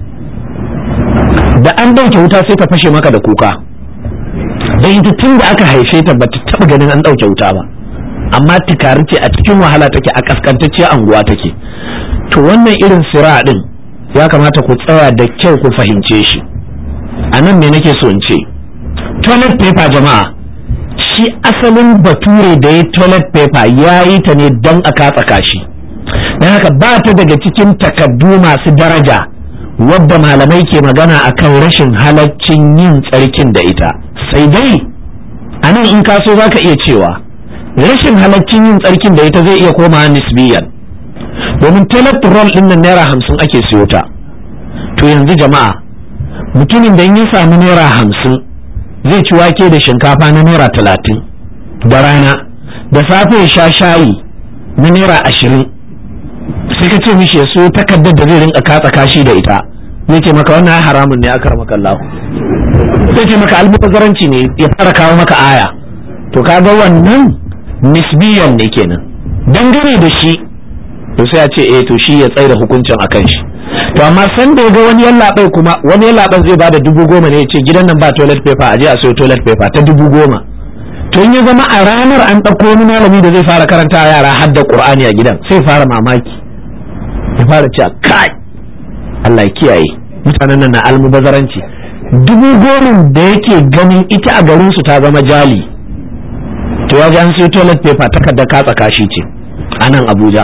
da an ɗauke wuta sai ta fashe maka da kuka da ita tun da aka haife ta bata taɓa ganin an ɗauke wuta ba amma tikari ce a cikin wahala take a kaskantacciyar anguwa take to wannan irin sira ɗin ya kamata ku tsaya da kyau ku fahimce shi a nan me nake so in ce toilet paper jama'a shi asalin bature da ya toilet paper ya yi ta ne don a katsa kashi don haka ba ta daga cikin takaddu masu daraja wadda malamai ke magana akan rashin halaccin yin tsarkin da ita sai dai a nan in kaso za ka iya cewa rashin halaccin yin tsarkin da ita zai iya koma nisbiyan domin toilet roll din nan naira hamsin ake siyo ta to yanzu jama'a mutumin da ya samu naira hamsin zai ci wake da shinkafa na naira talatin da rana da safe ya sha shayi na naira ashirin sai ka ce mishi ya so takardar da zai rinka katsa kashi da ita zai ce maka wannan haramun ne aka maka Allah zai ce maka almubazzaranci ne ya fara kawo maka aya to kaga wannan nisbiyan ne kenan dangane da shi to sai a ce eh to shi ya tsaida hukuncin akan shi to amma san da ga wani yallaɓai kuma wani yallaɓan zai bada dubu goma ne ya ce gidan nan ba toilet paper a je a sayo toilet paper ta dubu goma to in ya zama a ranar an ɗauko wani malami da zai fara karanta yara har da qur'ani a gidan sai fara mamaki ya fara cewa kai Allah ya kiyaye mutanen nan na almubazaranci dubu goma da yake ganin ita a garin su ta zama jali to ya ji an sai toilet paper takarda katsa kashi ce a nan Abuja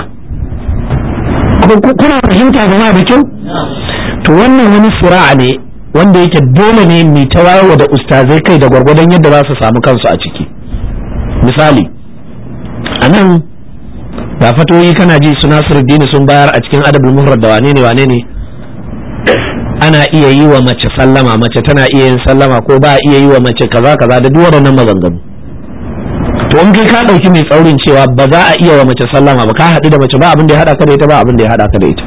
kuna fahimta zama da kyau to wannan wani sura'a ne wanda yake dole ne mai ta wayewa da ustazai kai da gwargwadon yadda za su samu kansu a ciki misali a nan da fatoyi kana ji su nasiruddini sun bayar a cikin adabul muhrad da wane ne wane ne ana iya yi wa mace sallama mace tana iya yin sallama ko ba iya yi wa mace kaza kaza da duk waɗannan maganganu to in kai ka ɗauki mai tsaurin cewa ba za a iya wa mace sallama ba ka haɗu da mace ba abin da ya haɗa ka da ita ba abin da ya haɗa ka da ita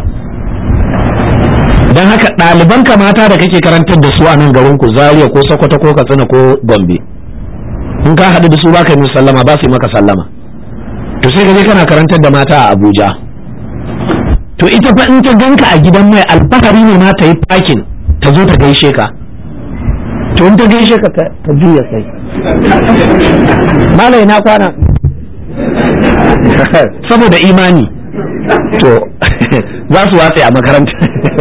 don haka ɗaliban ka mata da kake karantar da su a nan garin ku Zaria ko Sokoto ko Katsina ko Gombe in ka haɗu da su ba ka yi musu sallama ba su yi maka sallama to sai ka je kana karantar da mata a Abuja to ita fa in ta ganka a gidan mai alfahari ne ma ta yi fakin ta zo ta gaishe ka to in ta gaishe ka ta juya kai malai na kwana saboda imani to za su watse a makaranta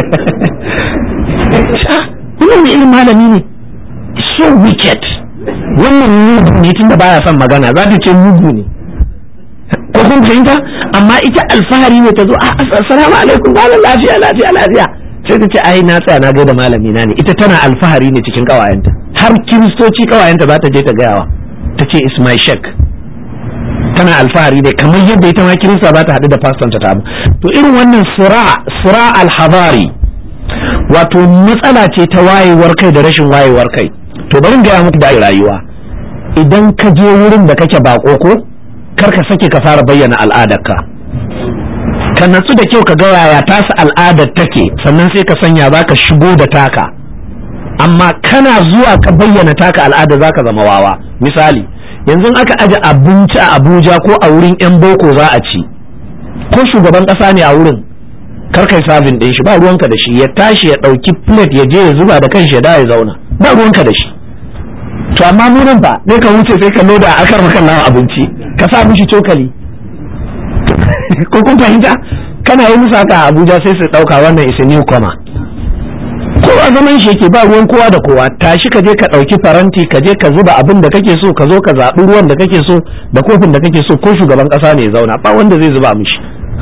wannan ne irin malami ne so wicked wannan mugu ne tunda baya son magana za ta ce mugu ne ko kun fahimta amma ita alfahari ne ta zo assalamu alaikum malam lafiya lafiya lafiya sai ta ce ai na tsaya na gaida malami na ne ita tana alfahari ne cikin kawayenta har kiristoci kawayenta za ta je ta gayawa ta ce is my shek tana alfahari ne kamar yadda ita ma kirista ba ta haɗu da faston ta tamu to irin wannan sura sura alhabari wato matsala ce ta wayewar kai da rashin wayewar kai to bari gaya muku da rayuwa idan ka je wurin da kake bako ko kar ka sake ka fara bayyana al'adarka ka natsu da kyau ka ga yaya tasa al'adar take sannan sai ka sanya za ka shigo da taka amma kana zuwa ka bayyana taka al'ada za ka zama wawa misali yanzu aka aje abinci a abuja ko a wurin 'yan boko za a ci ko shugaban ƙasa ne a wurin karkai sabin ɗin shi ba ruwanka da shi ya tashi ya ɗauki plate ya je ya zuba da kanshi ya da ya zauna ba ruwanka da shi to amma mu nan ba sai ka wuce sai ka loda a kar maka nawa abinci ka sa mishi cokali ko kun fahimta kana yi musu haka a abuja sai su ɗauka wannan is a new comer kowa zaman shi yake ba ruwan kowa da kowa tashi ka je ka ɗauki faranti ka je ka zuba abin da kake so ka zo ka zaɓi ruwan da kake so da kofin da kake so ko shugaban ƙasa ne ya zauna ba wanda zai zuba mishi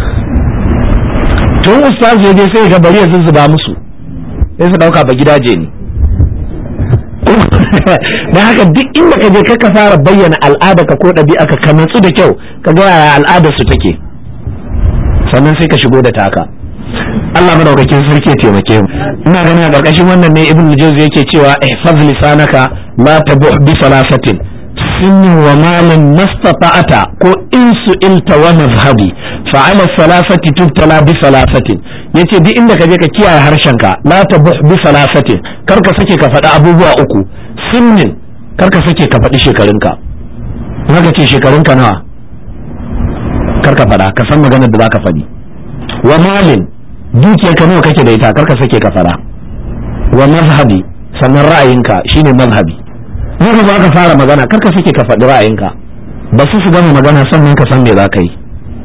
tun ustaz ya je sai ga bari ya zuzzuba musu sai su ɗauka ba gidaje ne da haka duk inda ka je ka fara bayyana al'ada ka ko ɗabi'a ka ka natsu da kyau ka ga yaya al'adar su take sannan sai ka shigo da taka Allah madaukakin sarki ya taimake mu ina ganin a ƙarƙashin wannan ne ibn jawzi yake cewa ihfaz lisanaka la tabuh bi salasatin sinni wa malin mastata'ata ko insu ilta wa mazhabi fa ala salasati tubtala bi salasatin yace duk inda ka je ka kiyaye harshenka la tabuh bi salasatin kar ka sake ka faɗi abubuwa uku sinnin kar ka sake ka faɗi shekarunka ka ce shekarunka nawa kar ka faɗa ka san maganar da zaka faɗi wa malin dukiyarka nawa kake da ita karka sake ka fara wa mazhabi sannan ra'ayinka shine mazhabi in ka ka fara magana karka sake ka faɗi ra'ayinka ba su su gama magana sannan ka san me za ka yi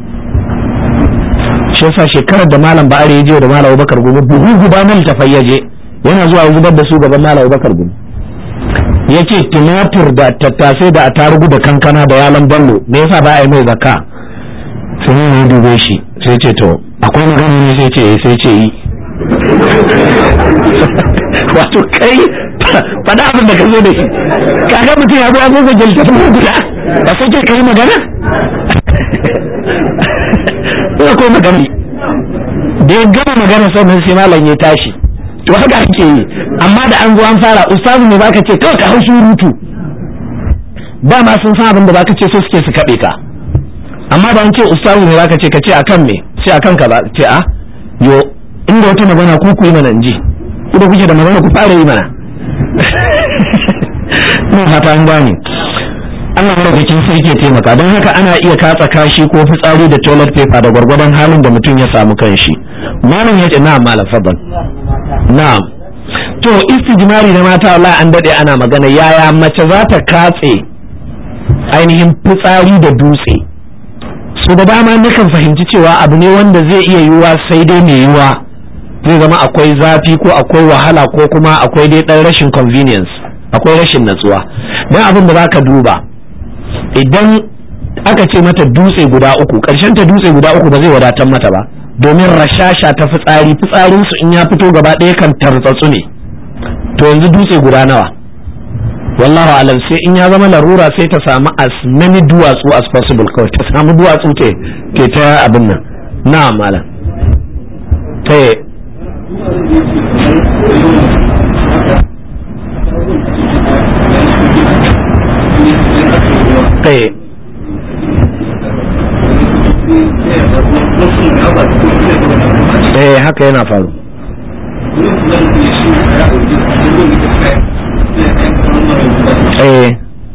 shi yasa shekarar da malam ba'ari ya je da malam Abubakar Gumi buhu guda na littafai ya je yana zuwa ya zubar da su gaban malam Abubakar Gumi yake tumatur da tattasai da atarugu da kankana da yalan ballo me yasa ba a yi mai zakka sai ne dube shi sai ce to akwai magana ne sai ce sai ce yi wato kai faɗa abin da ka zo da shi kaga mutum ya zo an zo jalta ta guda ba sai ke kai magana ina ko magana da ya gama magana sannan sai malam ya tashi to haka ake yi amma da an zo an fara ustazu ne baka ce kawai ka hau surutu dama sun san abin da baka ce so suke su kaɓe ka amma da an ce ustazu ne baka ce ka ce akan me sai akan ka ba ce a yo inda wata magana ku ku yi mana ji idan kuke da magana ku fara yi mana ina fata an gane Allah madaukakin sarki ya taimaka don haka ana iya katsa kashi ko fitsari da toilet paper da gwargwadon halin da mutum ya samu kanshi malam ya ce na'am malam fadal na'am to istijmari na mata Allah an dade ana magana yaya mace za ta katse ainihin fitsari da dutse so da dama nakan fahimci cewa abu ne wanda zai iya yiwuwa sai dai mai yiwuwa zai zama akwai zafi ko akwai wahala ko kuma akwai dai ɗan rashin convenience akwai rashin natsuwa don abin da za ka duba idan aka ce mata dutse guda uku ƙarshen ta dutse guda uku ba zai wadatar mata ba domin rashasha ta fitsari fitsarinsu in ya fito gaba ɗaya kan tartsatsu ne to yanzu dutse guda nawa wallahu alam sai in ya zama larura sai ta samu as many duwatsu as possible kawai ta samu duwatsu ke ke ta abin nan na malam eh eh eh haka yana faru eh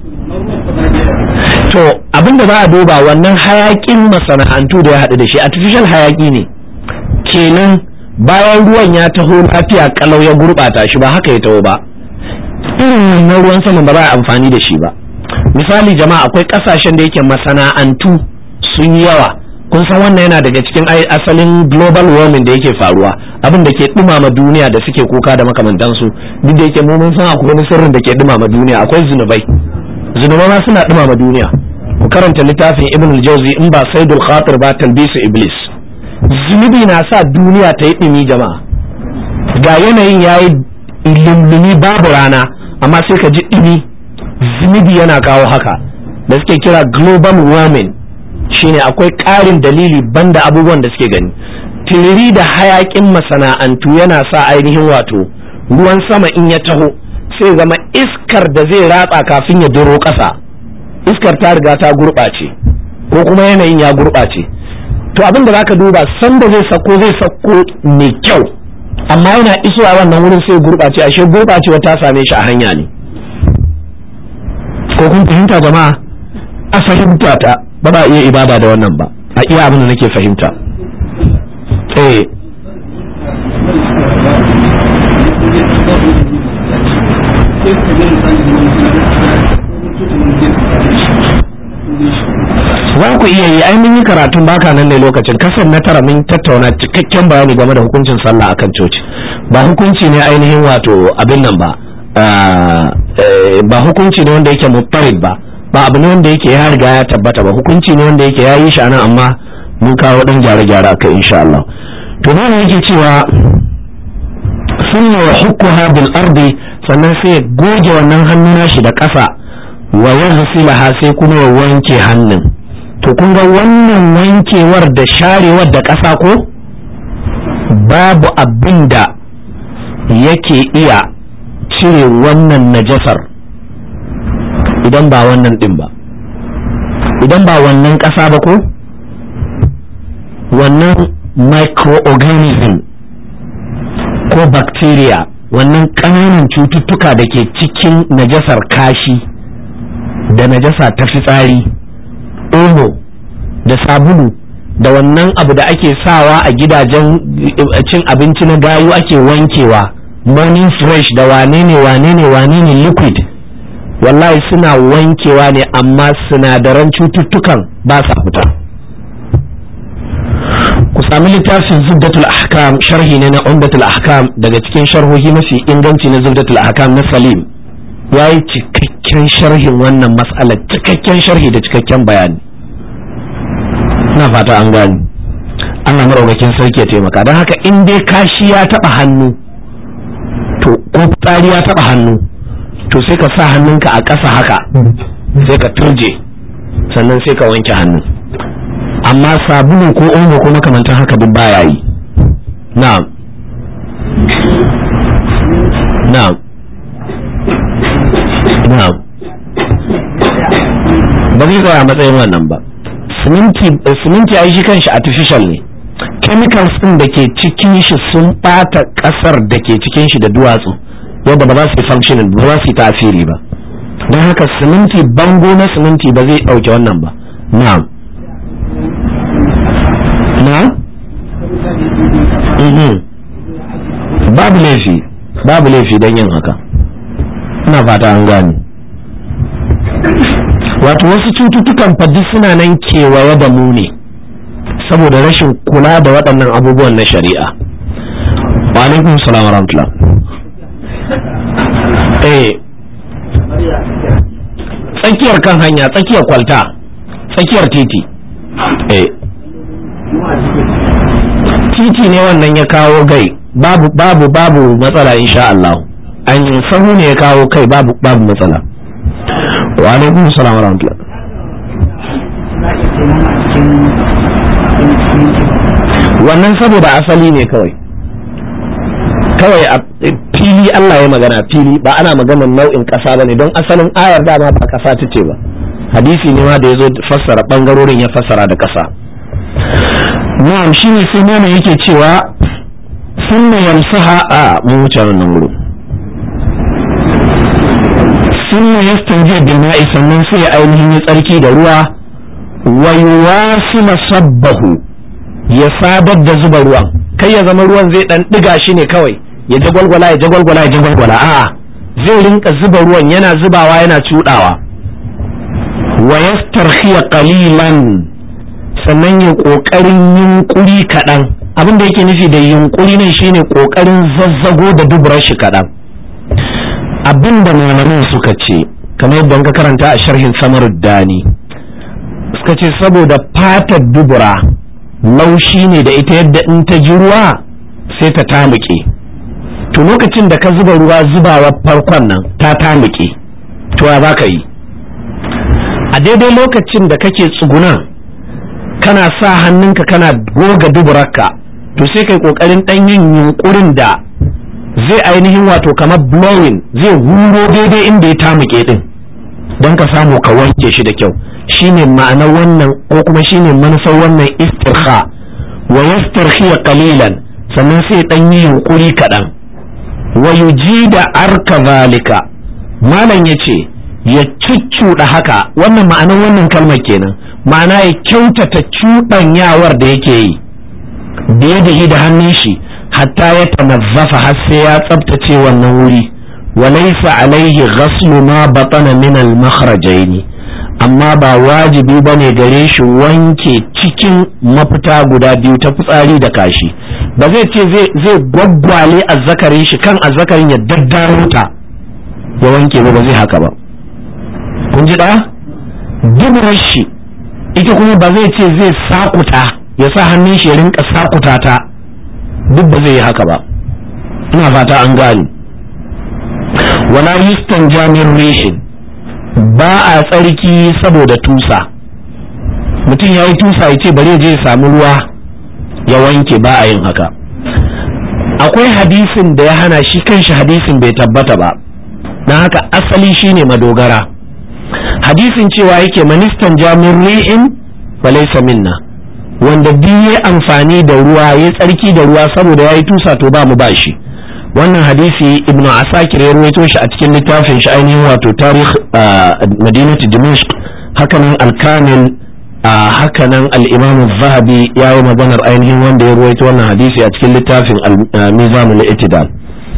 to abinda za a duba wannan hayakin masana'antu da ya haɗu da shi artificial hayaki ne kenan bayan ruwan ya taho lafiya kalau ya gurɓata shi ba haka ya taho ba irin wannan ruwan sama ba za a amfani da shi ba misali jama'a akwai ƙasashen da yake masana'antu sun yi yawa kun san wannan yana daga cikin asalin global warming da yake faruwa abin da ke dumama duniya da suke kuka da makamantansu duk da yake mu mun san akwai wani sirrin da ke dumama duniya akwai zunubai zunubai ma suna dumama duniya ku karanta littafin ibn al-jawzi in ba saidul khatir ba talbisu iblis zunubi na sa duniya ta yi dumi jama'a ga yanayin yayi limlimi babu rana amma sai ka ji dumi zunubi yana kawo haka da suke kira global warming shine akwai ƙarin dalili banda abubuwan da suke gani tiriri da hayakin masana'antu yana sa ainihin wato ruwan sama in ya taho sai zama iskar da zai ratsa kafin ya duro ƙasa iskar ta riga ta gurɓace ko kuma yanayin ya gurɓace to abin da zaka duba sanda zai sako zai sako mai kyau amma yana isowa wannan wurin sai gurɓace ashe gurɓacewa ta same shi a hanya ne ko kun fahimta jama'a a fahimta ta ba ba iya ibada da wannan ba a iya abin da nake fahimta eh za ku iya yi ai mun yi karatun baka nan ne lokacin kasan na tara mun tattauna cikakken bayani game da hukuncin sallah akan coci ba hukunci ne ainihin wato abin nan ba ba hukunci ne wanda yake muttarid ba ba abu ne wanda yake ya riga ya tabbata ba hukunci ne wanda yake ya yi shi anan amma mun kawo dan gyare-gyare aka insha Allah to nan yake cewa sunna wa hukkuha bil ardi sannan sai ya goge wannan hannun nashi da ƙasa wa yaghsilaha sai kuma ya wanke hannun to kun ga wannan wankewar da sharewar da ƙasa ko babu abin da yake iya cire wannan najasar idan ba wannan din ba idan ba wannan ƙasa ba ko wannan microorganism ko bacteria wannan ƙananan cututtuka da ke cikin najasar kashi da najasa ta fitsari omo da sabulu da wannan abu da ake sawa a gidajen cin abinci na gayu ake wankewa morning fresh da wane ne wane ne wane ne liquid wallahi suna wankewa ne amma sinadaran cututtukan ba sa fita ku sami littafin zubdatul ahkam sharhi ne na umdatul ahkam daga cikin sharhohi mafi inganci na zubdatul ahkam na salim ya yi cikakken sharhin wannan matsalar cikakken sharhi da cikakken bayani na fata an gani Allah maraukakin sarki ya taimaka don haka in dai kashi ya taba hannu to ko fitsari ya taba hannu to sai ka sa hannunka a ƙasa haka sai ka turje sannan sai ka wanke hannu amma sabulu ko omo ko makamantan haka duk baya yi na'am na'am na'am ba zai tsaya a matsayin wannan ba siminti ai shi kanshi artificial ne chemicals din da ke cikin shi sun bata kasar da ke cikin shi da duwatsu yadda ba za su yi functioning ba za su yi tasiri ba don haka siminti bango na siminti ba zai dauke wannan ba na'am na'am babu laifi babu laifi don yin haka ina fata an gane wato wasu cututtukan faddi suna nan kewaye da mu ne saboda rashin kula da waɗannan abubuwan na shari'a wa alaikum salam wa rahmatullah eh tsakiyar kan hanya tsakiyar kwalta tsakiyar titi eh titi ne wannan ya kawo gai babu babu babu matsala insha Allah an sahu ne ya kawo kai babu babu matsala wa alaikum salam wa rahmatullah wannan saboda asali ne kawai kawai a fili Allah ya magana fili ba ana maganar nau'in ƙasa ba ne don asalin ayar dama ba ƙasa ta ce ba hadisi ne ma da ya zo fassara ɓangarorin ya fassara da ƙasa na'am shi ne sai mana yake cewa sunna yamsaha a mun wuce wannan wurin sunna yastanji bil ma'i sannan sai ya ainihin ya tsarki da ruwa wa yuwasila sabbahu ya sadar da zuba ruwan kai ya zama ruwan zai dan diga shi ne kawai ya jagwalgwala ya jagwalgwala ya jagwalgwala a'a zai rinka zuba ruwan yana zubawa yana cudawa wa yastarkhiya qalilan sannan ya kokarin yunkuri kadan abin da yake nufi da yunkuri ne shine kokarin zazzago da dubrar shi kadan abin da malaman suka ce kamar yadda ka karanta a sharhin samar dani suka ce saboda fatar dubura laushi ne da ita yadda in ta ji ruwa sai ta tamuke to lokacin da ka zuba ruwa zubawa farkon nan ta tamuke to ya za ka yi a daidai lokacin da kake tsuguna kana sa hannunka kana goga duburarka to sai kai kokarin dan yin yunkurin da zai ainihin wato kamar blowing zai huro daidai inda ya tamuke din don ka samu ka wanke shi da kyau shine ma'anar wannan ko kuma shine manufar wannan istirha wa yastarhiya qalilan sannan sai dan yi yunkuri kaɗan wa yujida arka zalika malam yace ya cuccuɗa haka wannan ma'anar wannan kalmar kenan ma'ana ya kyautata cuɗanyawar da yake yi da ya da hannun shi hatta ya tanazzafa har sai ya tsabtace wannan wuri wa laysa alaihi ghaslu ma batana min al makhrajaini amma ba wajibi ba ne gare shi wanke cikin mafita guda biyu ta fitsari da kashi ba zai ce zai gwaggwale azzakarin shi kan azzakarin ya daddaro ta ya wanke ba ba zai haka ba kun ji ɗaya duburar shi ita kuma ba zai ce zai sakuta ya sa hannun shi ya rinka sakuta ta duk ba zai yi haka ba ina fata an gani wala yustan jamin reshin ba a tsarki saboda tusa mutum ya yi tusa ya ce bari je ya samu ruwa ya wanke ba a yin haka akwai hadisin da ya hana shi kanshi hadisin bai tabbata ba don haka asali shine madogara hadisin cewa yake ministan jamin ri'in falaisa minna wanda duk ya amfani da ruwa ya tsarki da ruwa saboda ya yi tusa to ba mu ba shi wannan hadisi ibnu asakir ya ruwaito shi a cikin littafin shi ainihin wato tarih madinati dimashq hakanan al-kamil hakanan al-imam zahabi ya yi maganar ainihin wanda ya ruwaito wannan hadisi a cikin littafin al-mizan al-i'tidal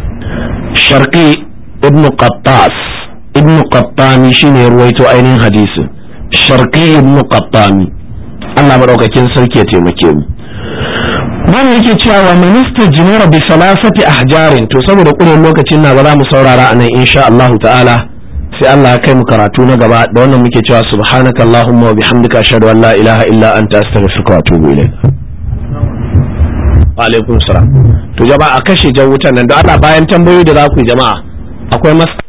sharqi ibnu qattas ibnu qattani shine ya ruwaito ainihin hadisi sharqi ibnu qattani Allah madaukakin sarki ya taimake mu Mana yake cewa minista jinara bi salasati ahjarin to saboda ƙurin lokacin na ba za mu saurara a nan insha Allah ta'ala sai Allah ya kai mu karatu na gaba da wannan muke cewa subhanaka allahumma wa bihamdika ashhadu an la ilaha illa anta astaghfiruka wa atubu ilayk wa alaikum salam to jama'a a kashe jan wutan nan da Allah bayan tambayoyi da za ku yi jama'a akwai mas